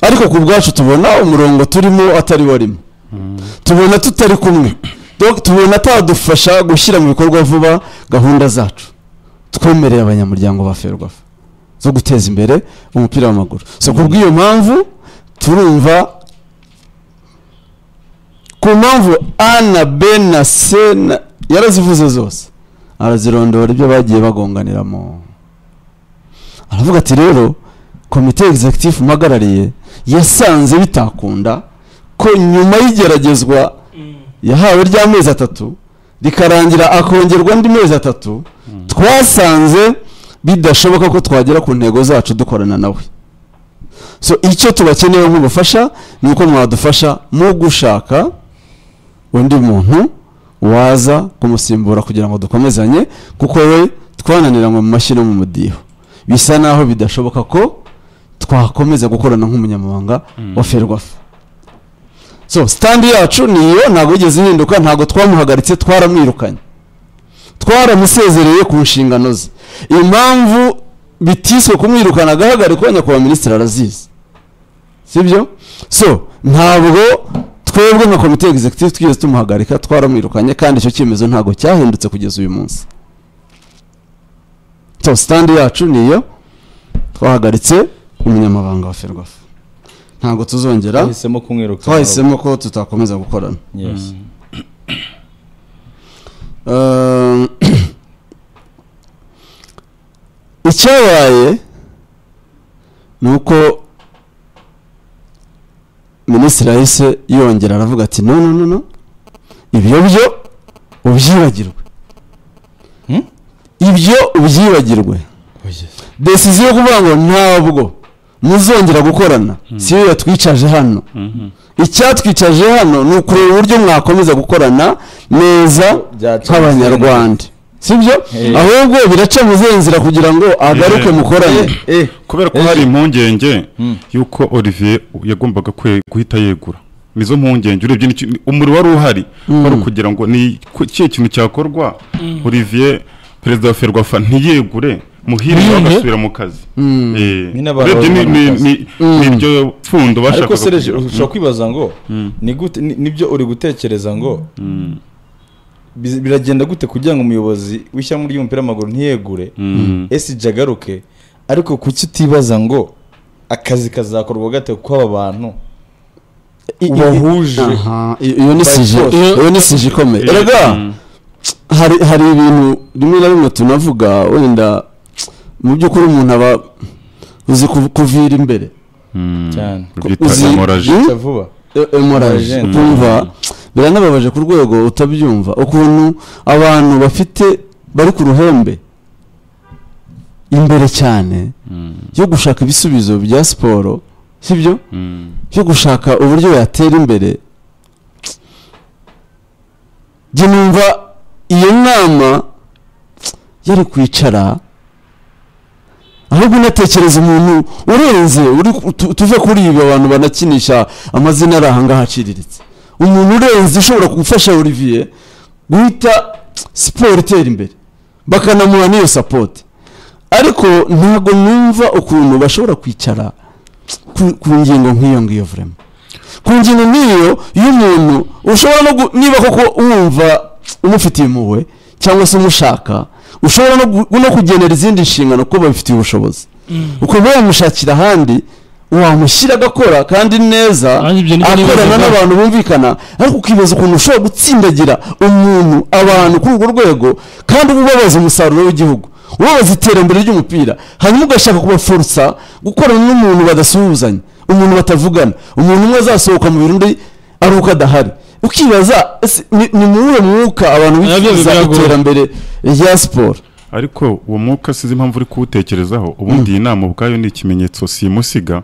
ariko ku bwacu tubona umurongo turimo atari warimo tubona tutari kumwe Donc, tubona atadufasha gushyira mu bikorwa vuba gahunda zacu twemereye abanyamuryango ba ferwafa zo guteza imbere umupira w'amaguru so ku bw'iyo mpamvu turumva ku mpamvu a na b na c na yarazivuze zose arazirondora ibyo bagiye bagonganiramo aravuga ati rero komite egizegitifu mpagarariye yasanze bitakunda ko nyuma y'igeragezwa yahawe ry'amezi atatu rikarangira akongerwa andi mezi atatu twasanze bidashoboka ko twagera ku ntego zacu dukorana nawe so icyo tubakeneye nk'ubufasha ni uko mwadufasha mu gushaka undi muntu waza kumusimbura kugira ngo dukomezanye kuko we twananiranywe mu mashyi no mu mudiho bisa naho bidashoboka ko twakomeza gukorana nk'umunyamabanga wa ferwafa so sitandi yacu niyo ntabwo yigeze ihinduka ntabwo twamuhagaritse twaramwirukanye twaramusezereye ku nshingano ze impamvu bitiswe kumwirukana agahagarikwa nyakubahwa minisitiri arazizi sibyo so ntabwo twebwe nka komite egizegitifu twigeze tumuhagarika twaramwirukanye kandi icyo cyemezo ntabwo cyahindutse kugeza uyu munsi so sitandi yacu niyo twahagaritse umunyamabanga wa ferwafa ntabwo tuzongera twahisemo kumwiruka twahisemo ko tutakomeza gukorana Yes. Um, icyabaye ni uko minisitiri yahise yongera aravuga ati no no no no ibyo byo ubyibagirwe Hmm? ibyo ubyibagirwe Oh, yes. desiziyo yo kuvuga ngo ntabwo muzongera gukorana si yo yatwicaje hano icyatwicaje hano ni ukureba uburyo mwakomeza gukorana neza Byaca nk'abanyarwanda sibyo Eh. ahubwo biraca mu zihe nzira kugira ngo agaruke Eh. mukorane Eh, kubera ko hari impungenge y'uko olivier yagombaga kwe- guhita yegura nizo mpungenge urebye n'iki- umuriro wari uhari wari ukugira ngo ni ku- kihe kintu cyakorwa olivier perezida wa ferwafa ntiyegure muhire Muhire? bagasubira mu kazi Eh, Nyine abantu urebye ni- bari mu ni- ni- ni iryo pfundo ariko bashakaga sereje kugira. ushobora kwibaza ngo ni gute ni- nibyo uri gutekereza ngo biz- biragenda gute kugira ngo umuyobozi w'ishyirahamwe ry'umupira w'amaguru ntiyegure ese ijya agaruke ariko kuki utibaza ngo akazi kazakorwa gate kuko aba bantu bahuje Aha, i- iyo ni sije force. iyo ni sije ikomeye Eh, erega mm. hari hari ibintu rimwe na rimwe tunavuga wenda mu by'ukuri umuntu aba uzi kuv- kuvira imbere cyane byitwa uzi- hemorrhage. Mm? Cya vuba emoraje Agent. ukumva biranababaje ku rwego utabyumva ukuntu abantu bafite bari ku ruhembe imbere cyane yo gushaka ibisubizo bya siporo sibyo yo gushaka uburyo yatera imbere njye numva iyo nama yari kwicara ahubwo unatekereza umuntu urenze uri tu- tuve kuri ibi abantu banakinisha amazina ari ahangaha aciriritse umuntu urenze ushobora gufasha olivier guhita siporo itera imbere bakanamuha n'iyo sapoti ariko ntabwo numva ukuntu bashobora kwicara ku- ku ngingo nk'iyo ngiyo vurema ku ngingo nk'iyo y'umuntu ushobora no gu- niba koko wumva umufitiye impuhwe cyangwa se umushaka ushobora no gu- no kugenera izindi nshingano kuko babifitiye ubushobozi ukaba wamushakira ahandi wamushyira agakora kandi neza Kandi ibyo nibyo akorana nibazaga. n'abantu bumvikana ariko ukibaza ukuntu ushobora gutsindagira umuntu abantu kuri urwo rwego kandi ubabaza umusaruro w'igihugu ubabaza iterambere ry'umupira hanyuma ugashaka kubaforsa gukorana n'umuntu badasuhuzanya umuntu batavugana umuntu umwe azasohoka mu birori ari uko adahari ukibaza ese ni ni mu wuhe mwuka abantu Nabyo bifuza biragora. iterambere rya siporo ariko uwo mwuka sizi impamvu uri kuwutekerezaho ubundi iyi nama ubwayo ni ikimenyetso simusiga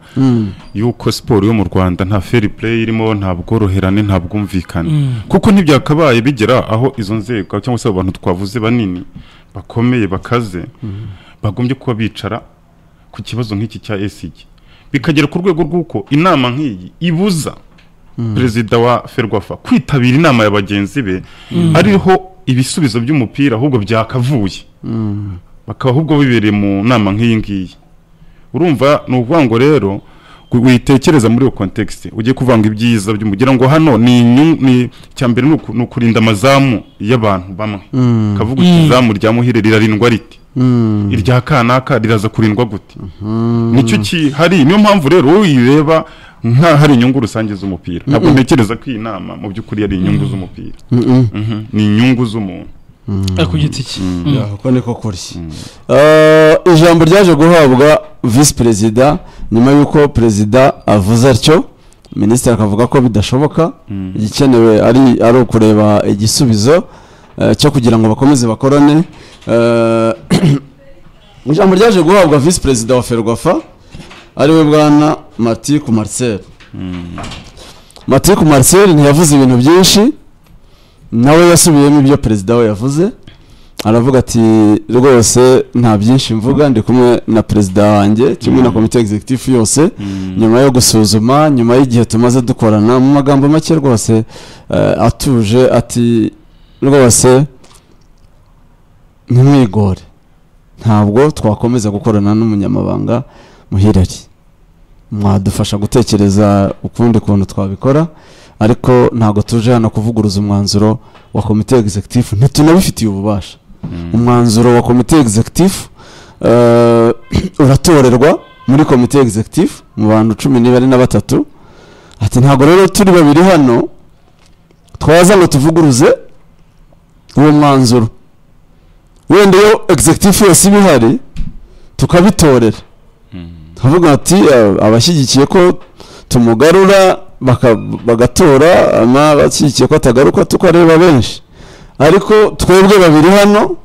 y'uko siporo yo mu rwanda nta fair play irimo nta bworoherane nta bwumvikane kuko ntibyakabaye bigera aho izo nzego cyangwa se abo bantu twavuze banini bakomeye bakaze bagombye kuba bicara ku kibazo nk'iki cya esig bikagera ku rwego rw'uko inama nk'iyi ibuza perezida wa ferwafa kwitabira inama ya bagenzi be ariho ibisubizo by'umupira ahubwo byakavuye bakaba ahubwo bibereye mu nama nk'iyi ngiyi urumva ni ukuvuga ngo rero gu- witekereza muri iyo context ugiye kuvanga ibyiza by'umugira ngo hano ni inyu- ni icya mbere ni uku- ni ukurinda amazamu y'abantu bamwe kavuga uti izamu rya muhire rirarindwa riti irya kanaka riraza kurindwa gute nicyo kihari niyo mpamvu rero wowe uyireba nka hari inyungu rusange z'umupira ntabwo ntekereza ko iyi nama mu by'ukuri ari inyungu z'umupira Mhm. ni inyungu z'umuntu ku giti cye uko niko kuri Eh, ijambo ryaje guhabwa visi perezida nyuma y'uko perezida avuze atyo minisitiri akavuga ko bidashoboka igikenewe ari ari ukureba igisubizo eh, cyo kugira ngo bakomeze bakorane Eh, ijambo ryaje guhabwa visi perezida wa ferwafa ariwe bwana matiku marcel matiku marcel ntiyavuze ibintu byinshi nawe yasubiyemo ibyo perezida we yavuze aravuga ati rwose nta byinshi mvuga ndi kumwe na perezida wanjye kimwe na komite executive yose nyuma yo gusuzuma nyuma y'igihe tumaze dukorana mu magambo make rwose eh, atuje ati rwose ntimwigore ntabwo twakomeza gukorana n'umunyamabanga muhirari mwadufasha gutekereza ukundi kuntu twabikora ariko ntabwo tuje hano kuvuguruza umwanzuro wa komite executive ntitunabifitiye ububasha umwanzuro wa komite executive eh, uratorerwa muri komite executive mu bantu cumi n'ibare na batatu ati ntabwo rero turi babiri hano twaza ngo tuvuguruze uwo mwanzuro wenda iyo executive yose iba ihari tukabitorera tukavuga ati "Eh, abashyigikiye ko tumugarura baka- bagatora n'abashyigikiye ko atagaruka tukareba benshi ariko twebwe babiri hano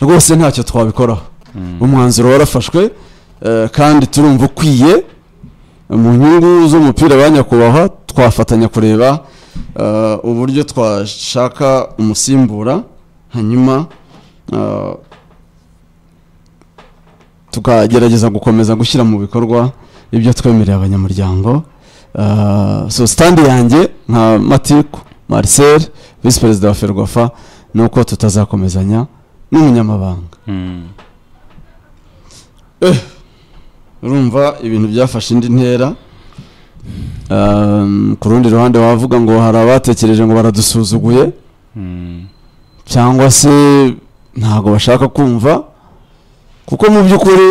rwose ntacyo twabikoraho umwanzuro warafashwe eh, kandi turumva ukwiye mu nyungu z'umupira ba nyakubahwa twafatanya kureba eh, uburyo twashaka umusimbura hanyuma eh, tukagerageza gukomeza gushyira mu bikorwa ibyo twemereye abanyamuryango Eh, so stand yanjye nka matiku marcel visi perezida wa ferwafa ni uko tutazakomezanya n'umunyamabanga Eh, urumva ibintu byafashe indi ntera Um, ku rundi ruhande wavuga ngo hari abatekereje ngo baradusuzuguye cyangwa se ntabwo bashaka kumva kuko mu by'ukuri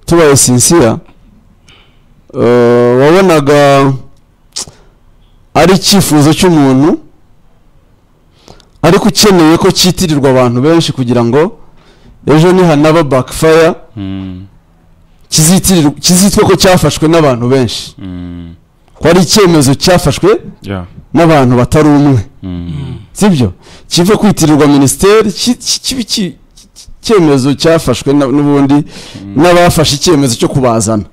tubaye sinsiya wabonaga ari icyifuzo cy'umuntu ariko ukeneye ko cyitirirwa abantu benshi kugira ngo ejo nihanaba bakifaya kizitwe ko cyafashwe n'abantu benshi ko ari icyemezo cyafashwe Yeah. n'abantu batari umwe Mm. sibyo kiva kwitirirwa minisiteri ki- ki- kiba iki- ki- icyemezo cyafashwe na- n'ubundi n'abafashe icyemezo cyo kubazana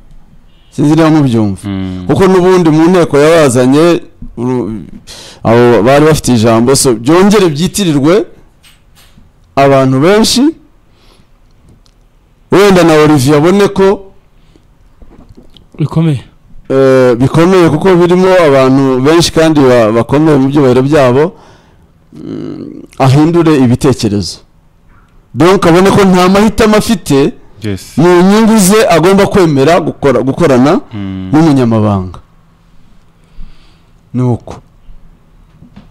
sinzi niba mubyumva kuko n'ubundi mu nteko yabazanye uru- abo bari bafite ijambo so byongere byitirirwe abantu benshi wenda na olivier abone ko bikomeye eh, bikomeye kuko birimo abantu benshi kandi ba- bakomeye mu byubahiro byabo mm, ahindure ibitekerezo donc abone ko nta mahitamo afite Yes. mu nyungu ze agomba kwemera gukora, gukorana n'umunyamabanga ni uko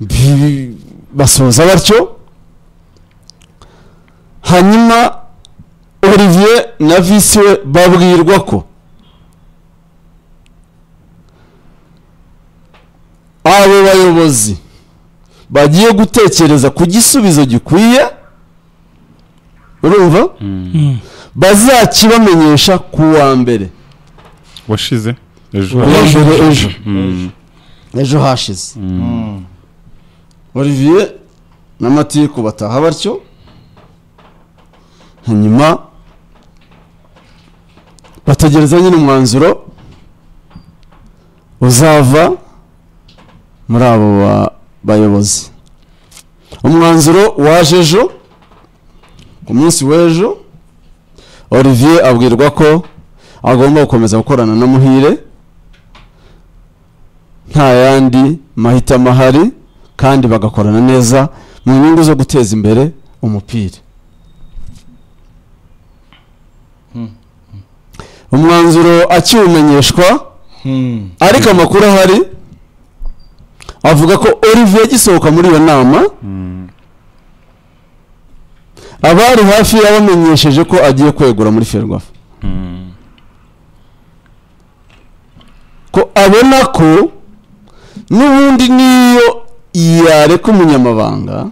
Bi- basoza batyo hanyuma olivier na visi we babwirwa ko abo bayobozi bagiye gutekereza ku gisubizo gikwiye urumva Mm. bazakibamenyesha ku wa mbere washize ku ejo wa mbere ejo Mm. ejo hashize olivier na matiku bataha batyo hanyuma bategereza nyine umwanzuro uzava muri abo ba- bayobozi umwanzuro waje ejo ku munsi w'ejo olivier abwirwa ko agomba gukomeza gukorana na muhire nta yandi mahitamo ahari kandi bagakorana neza mu nyungu zo guteza imbere umupira umwanzuro akiwumenyeshwa Hmm. ariko amakuru ahari avuga ko olivier agisohoka muri iyo nama abari hafi yabamenyesheje ko agiye kwegura muri ferwafa ko abona ko n'ubundi n'iyo yareka umunyamabanga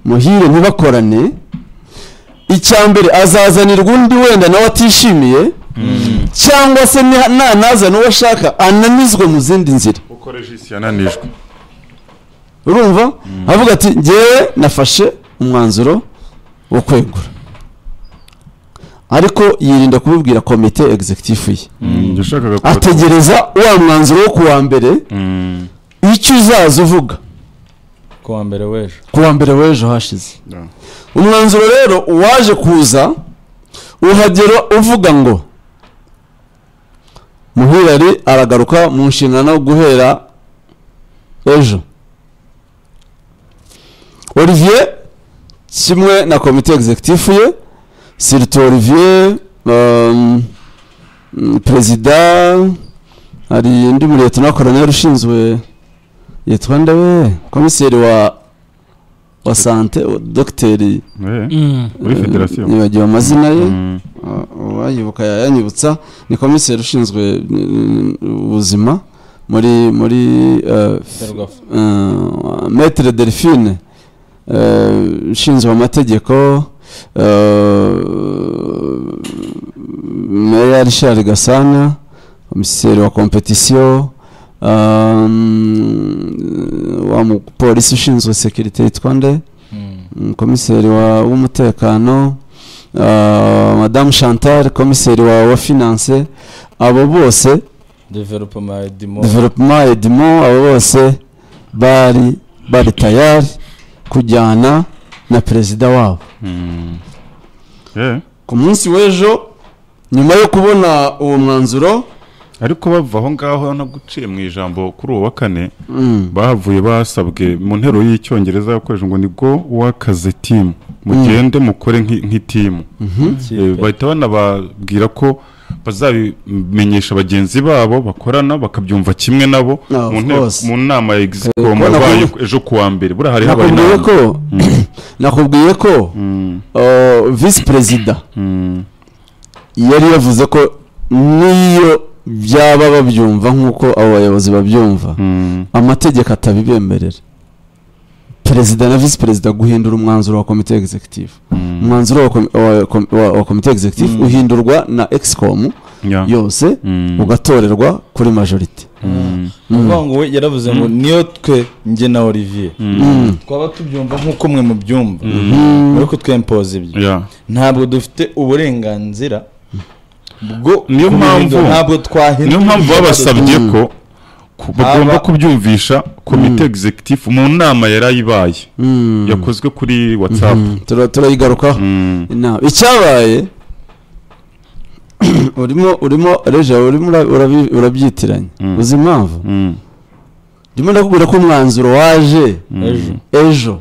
muhire ntibakorane icya mbere azazanirwa undi wenda nawe atishimiye cyangwa se ni- nanazana uwo ashaka ananizwe mu zindi nzira uko regisi yananijwe urumva avuga ati ngewe nafashe umwanzuro wo kwegura ariko yirinda kubibwira komite egizekitifu ye njye ushakaga kuba- ategereza wa mwanzuro wo kuwa mbere Mm. icyo uzaza uvuga ku wa mbere w'ejo kuwa mbere w'ejo hashize Yeah. umwanzuro rero uwaje kuza uhagera uvuga ngo muhirari aragaruka mu nshingano guhera ejo olivier kimwe na komite egizekitifu ye sirito olivier um, mm, perezida hari undi muriyetona wa koroneri ushinzwe yitwa nde we komiseri wa wa sante wa- dogiteri Eh, Mm. muri federasiyo nibagiwe amazina ye Mm. uwayibuka yanyibutsa ni komiseri ushinzwe mm, ubuzima muri muri eh, ferwafa eh, maître delphine eh, ushinzwe amategeko eh, meya richard gasana komiseri wa kompetisiyo eh, wa mupolisi ushinzwe sekirite yitwa nde Mm, komiseri wa- w'umutekano uh, madamu chantal komiseri wa wa finance abo bose developoma edimo development edimo abo bose bari bari tayari kujyana na perezida wabo Eh, ku munsi w'ejo nyuma yo kubona uwo mwanzuro ariko bava aho ngaho no guciye mu ijambo kuri uwo wa kane mm, bahavuye basabwe mu nteruro y'icyongereza yakoreshejwe ngo ni go wakaze timu mugende mukore nk'i- nk'itimu Eh, bahita banababwira ko bazabimenyesha bagenzi babo bakorana bakabyumva kimwe nabo Ah, of mu nteko- course. mu nama ya Eh, exicom ko yabaye nakubu- ejo ku wa mbere buriya hari habaye nakubwiye inama ko nakubwiye ko Mm, uh, visi perezida mm, yari yavuze ko n'iyo byaba babyumva nk'uko abo bayobozi babyumva mm. amategeko atabibemerera perezida na visi perezida guhindura umwanzuro wa komite egizekitifu umwanzuro wa komi- wa- kom- wa- wa komite egizekitifu uhindurwa na egisikomu Yeah. yose Mm. ugatorerwa kuri majorite Mm. uvuga ngo we yaravuze ngo niyo twe njye na olivier twaba tubyumva nk'uko mwe mubyumva ariko twempoza ibyo Yeah. ntabwo dufite uburenganzira bwo Niyo kubihindura. mpamvu- ntabwo twahindura niyo mpamvu ibyo babasabye badufitiye. ko ku- bagomba Aba- kubyumvisha komite egizekitifu mu nama yari ayibaye yakozwe kuri watsapu Tura- turayigarukaho inama icyabaye urimo urimo reja urimo ura- urabi- urabyitiranya Mm. uzi impamvu ndimo ndakubwira ko umwanzuro waje ejo ejo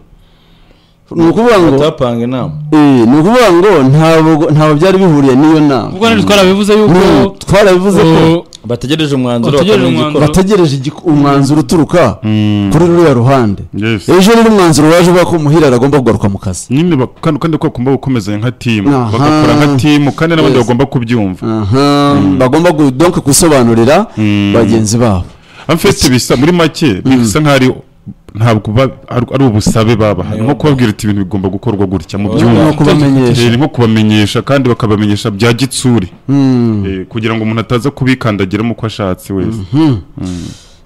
ni ukuvuga ngo batapanga inama Eh, ni ukuvuga ngo ntabwo ntabwo byari bihuriye n'iyo nama kuko nari twarabivuze yuko Mm, twarabivuze ko uh, bategereje umwanzuro Bategereje bakamenya umwanzuro. igikora bategereje igik- umwanzuro uturuka kuri ruriya ruhande Yes. ejo rero umwanzuro waje uvuga ko umuhira agomba kugaruka mu kazi nyine bak- kandi kandi ko bagomba gukomezanya nka timu Aha. bagakora nka timu kandi n'abandi Yes. bagomba kubyumva Aha, bagomba gu- donc gusobanurira bagenzi babo amfite bisa muri make bisa nk'aho ari- ntabwo ba- ari ari ubusabe babaha nko kubabwira uti ibintu bigomba gukorwa gutya mu no byumva kubamenyesha Eh, nko kubamenyesha kandi bakabamenyesha bya gitsuri Mm. Eh, kugira ngo umuntu ataza kubikandagiramo uko ashatse wese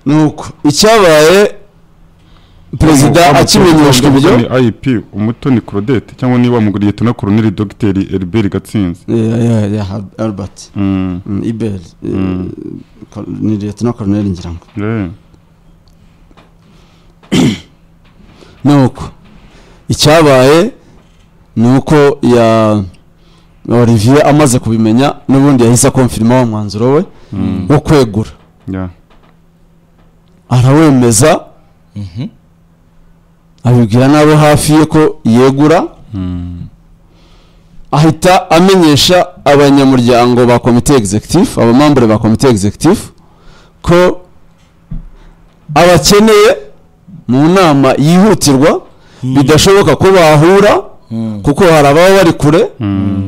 nuko icyabaye perezida Wa- wa- akimenyeshwa wa- ibyo wa- wa- IP umutoni Claudette cyangwa niba wamuguriye tuna koroneri dogiteri Herbert Gatsinzi Yeah, yeah, yeah, Al- albert Mm, Mm, iberi eh, Col- ni liyetona koroneri ngira ngo eh, nuko icyabaye ni uko ya olivier amaze kubimenya n'ubundi yahise akomfirima wa mwanzuro we wo kwegura yeah. arawemeza abibwira n'abo hafi ye ko yegura ahita amenyesha abanyamuryango ba komite egizekitifu abamambure ba komite egizekitifu ko abakeneye mu nama yihutirwa bidashoboka ko bahura kuko hari ababa bari kure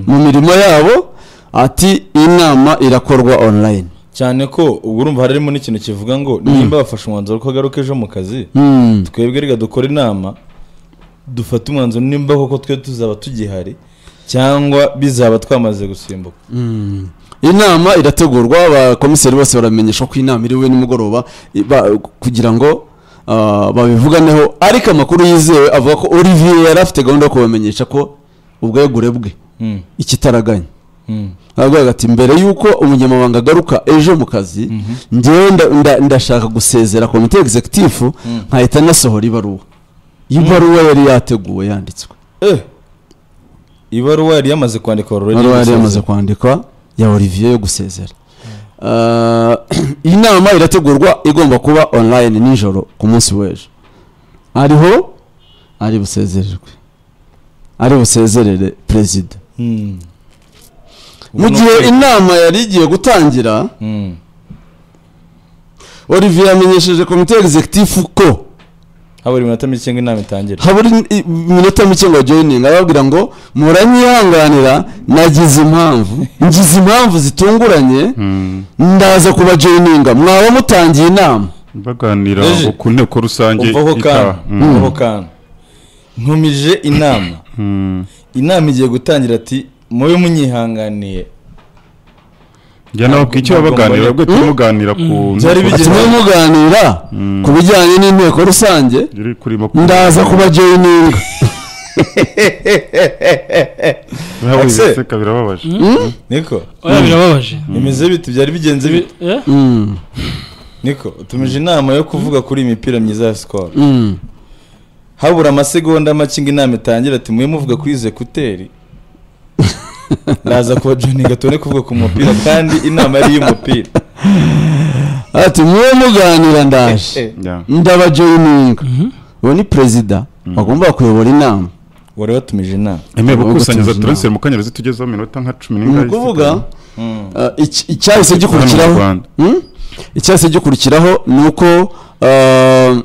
mu mirimo yabo ati inama irakorwa online cyane ko ubwo urumva harimo n'ikintu kivuga ngo nimba bafashe umwanzuro ko agaruka ejo mu kazi Hmm. twebwe reka dukore inama dufate umwanzuro nimba koko twe tuzaba tugihari cyangwa bizaba twamaze gusimbuka inama irategurwa abakomiseri bose baramenyeshwa ko inama iriwe nimugoroba i- ba- kugira ngo ah, babivuganeho ariko amakuru yizewe avuga ko olivier yari afite gahunda yo kubamenyesha ko ubwegure bwe Mm, ikitaraganya mm, aravuga ati mbere y'uko umunyamabanga agaruka ejo mu kazi njyewe nda- nda- ndashaka gusezera komite egizekitifu nkahita nasohora ibaruwa ibaruwa yari yateguwe yanditswe eh ibaruwa yari yamaze kwandika already ibaruwa yari yamaze gusezera. kwandikwa ya olivier yo gusezera Ah, iyi nama irategurwa igomba kuba online nijoro ku munsi w'ejo ariho ari busezererwe ari busezerere perezida Mm. mu Ubu gihe ni ukwezi. inama yari igiye gutangira Mm. olivier yamenyesheje komite egizekitifu ko habura iminota mike ngo inama itangire habura in- i- iminota mike ngo joyininge arababwira ngo muranyihanganira nagize impamvu ngize impamvu zitunguranye ndaza kuba joyininga mwaba mutangiye inama baganira Eje. ku nteko rusange uvaho itaha kana Mm. uvaho kana ntumije inama Mm. inama igiye gutangira ati mube munyihanganiye njya nababwira icyo Ntabwo baganira mbona- ubwo turimo muganira ku Byari nteko ati bigeze- mwe muganira ku bijyanye n'inteko rusange iri kuri makumyabiri ndaza kuba joyininga Birababaje, Ese. seka birababaje niko oya birababaje bimeze bite byari bigenze bite Eh? Mm, niko utumije inama yo kuvuga kuri iyi mipira myiza ya sikoro mm. habura amasegonda make ngo inama itangire ati mube muvuga kuri izi ekuteri ndaza kuba joninga tubone kuvuga ku mupira kandi inama yari iy'umupira ati mwe muganira ndaje Yeah. ndaba joyininga uwo ni perezida wagombaga kuyobora inama wari watumije inama emewe Ahubwo gukusanyiriza tuzi turanseri mu kanyarezi tugezeho minota nka cumi ni n'ingahe ukuvuga isigaye. uh, iki- icyahise Hano gikurikiraho mu Rwanda. Hmm? icyahise gikurikiraho ni uko uh,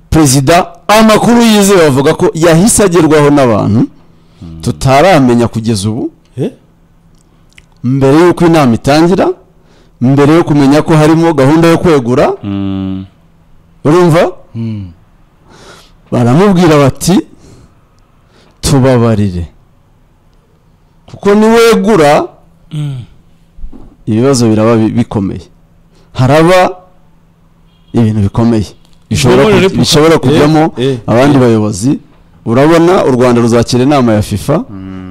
perezida amakuru yizewe avuga ko yahise agerwaho n'abantu tutaramenya kugeza ubu Eh? mbere y'uko inama itangira mbere yo kumenya ko harimo gahunda yo kwegura Mm. urumva baramubwira bati tubabarire kuko niwegura Mm. ibibazo biraba bi- bikomeye haraba ibintu bikomeye bishobora Muri ku- Repubulika. bishobora kujyamo Eh, eh. abandi bayobozi urabona u rwanda ruzakira inama ya fifa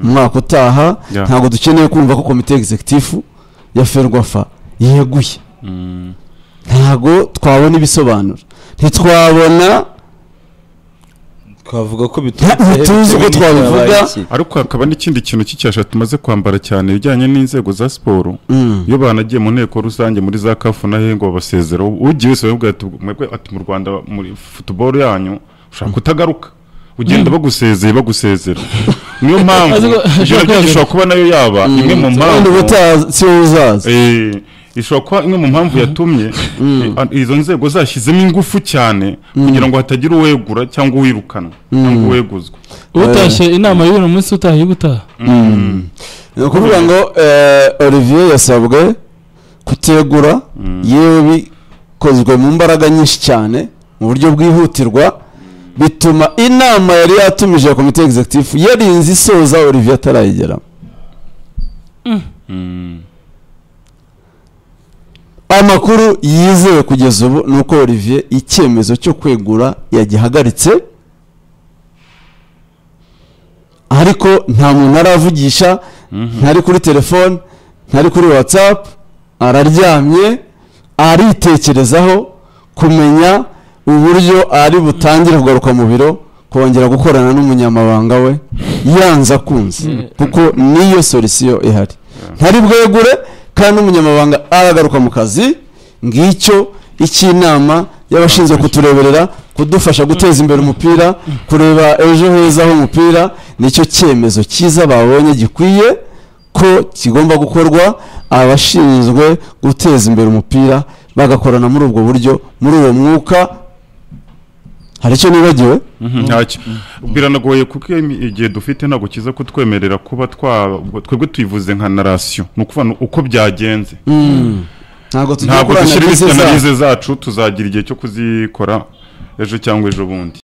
mu mwaka utaha Yeah. ntabwo dukeneye kumva ko komite egizekitifu ya ferwafa yeguye ntabwo twabona ibisobanuro ntitwabona twavuga ko Nta- ntituzi uko twabivuga. ariko hakaba n'ikindi kintu cy'icyasha tumaze kwambara cyane ibijyanye n'inzego za siporo iyo banagiye mu nteko rusange muri za kafu na hengo babasezera ugiye wese baravuga ati mwebwe ati mu rwanda muri futuboro yanyu ushaka kutagaruka ugenda bagusezeye bagusezera niyo mpamvu Azi ko- ibyo nabyo gishobora kuba nayo yaba imwe mu wenda mpamvu ubutaha si wowe uzaza Eh, ishobora kuba imwe mu mpamvu yatumye eh, izo nzego zashyizemo ingufu cyane kugira ngo hatagira uwegura cyangwa uwirukana cyangwa uweguzwa utashye inama y'uyu munsi utaha iyo utaha ni ukuvuga ngo eh, olivier yasabwe kutegura yewe bikozwe mu mbaraga nyinshi cyane mu buryo bwihutirwa bituma inama yari yatumije ya komite egizekitifu yarinze isoza olivier atarayigera amakuru yizewe kugeza ubu ni uko olivier icyemezo cyo kwegura yagihagaritse ariko nta muntu aravugisha ntari kuri telefone ntari kuri watsapu araryamye aritekerezaho kumenya uburyo ari butangire kugaruka mu biro kongera gukorana n'umunyamabanga we yanze akunze kuko niyo solisiyo ihari ntari bwegure kandi umunyamabanga aragaruka mu kazi ngicyo icy'inama y'abashinzwe kutureberera kudufasha guteza imbere umupira kureba ejo heza h'umupira nicyo cyemezo cyiza babonye gikwiye ko kigomba gukorwa abashinzwe guteza imbere umupira bagakorana muri ubwo buryo muri uwo mwuka hari icyo nibagiwe ntacyo biranagoye kuko iyo mi- igihe dufite ntabwo kiza kutwemerera kuba twa twebwe tuyivuze nka narasiyo ni ukuvuga ni uko byagenze ntabwo tujya ntabwo gukorana dushyira n'izi imisitanagize za- zacu tuzagira igihe cyo kuzikora ejo cyangwa ejo bundi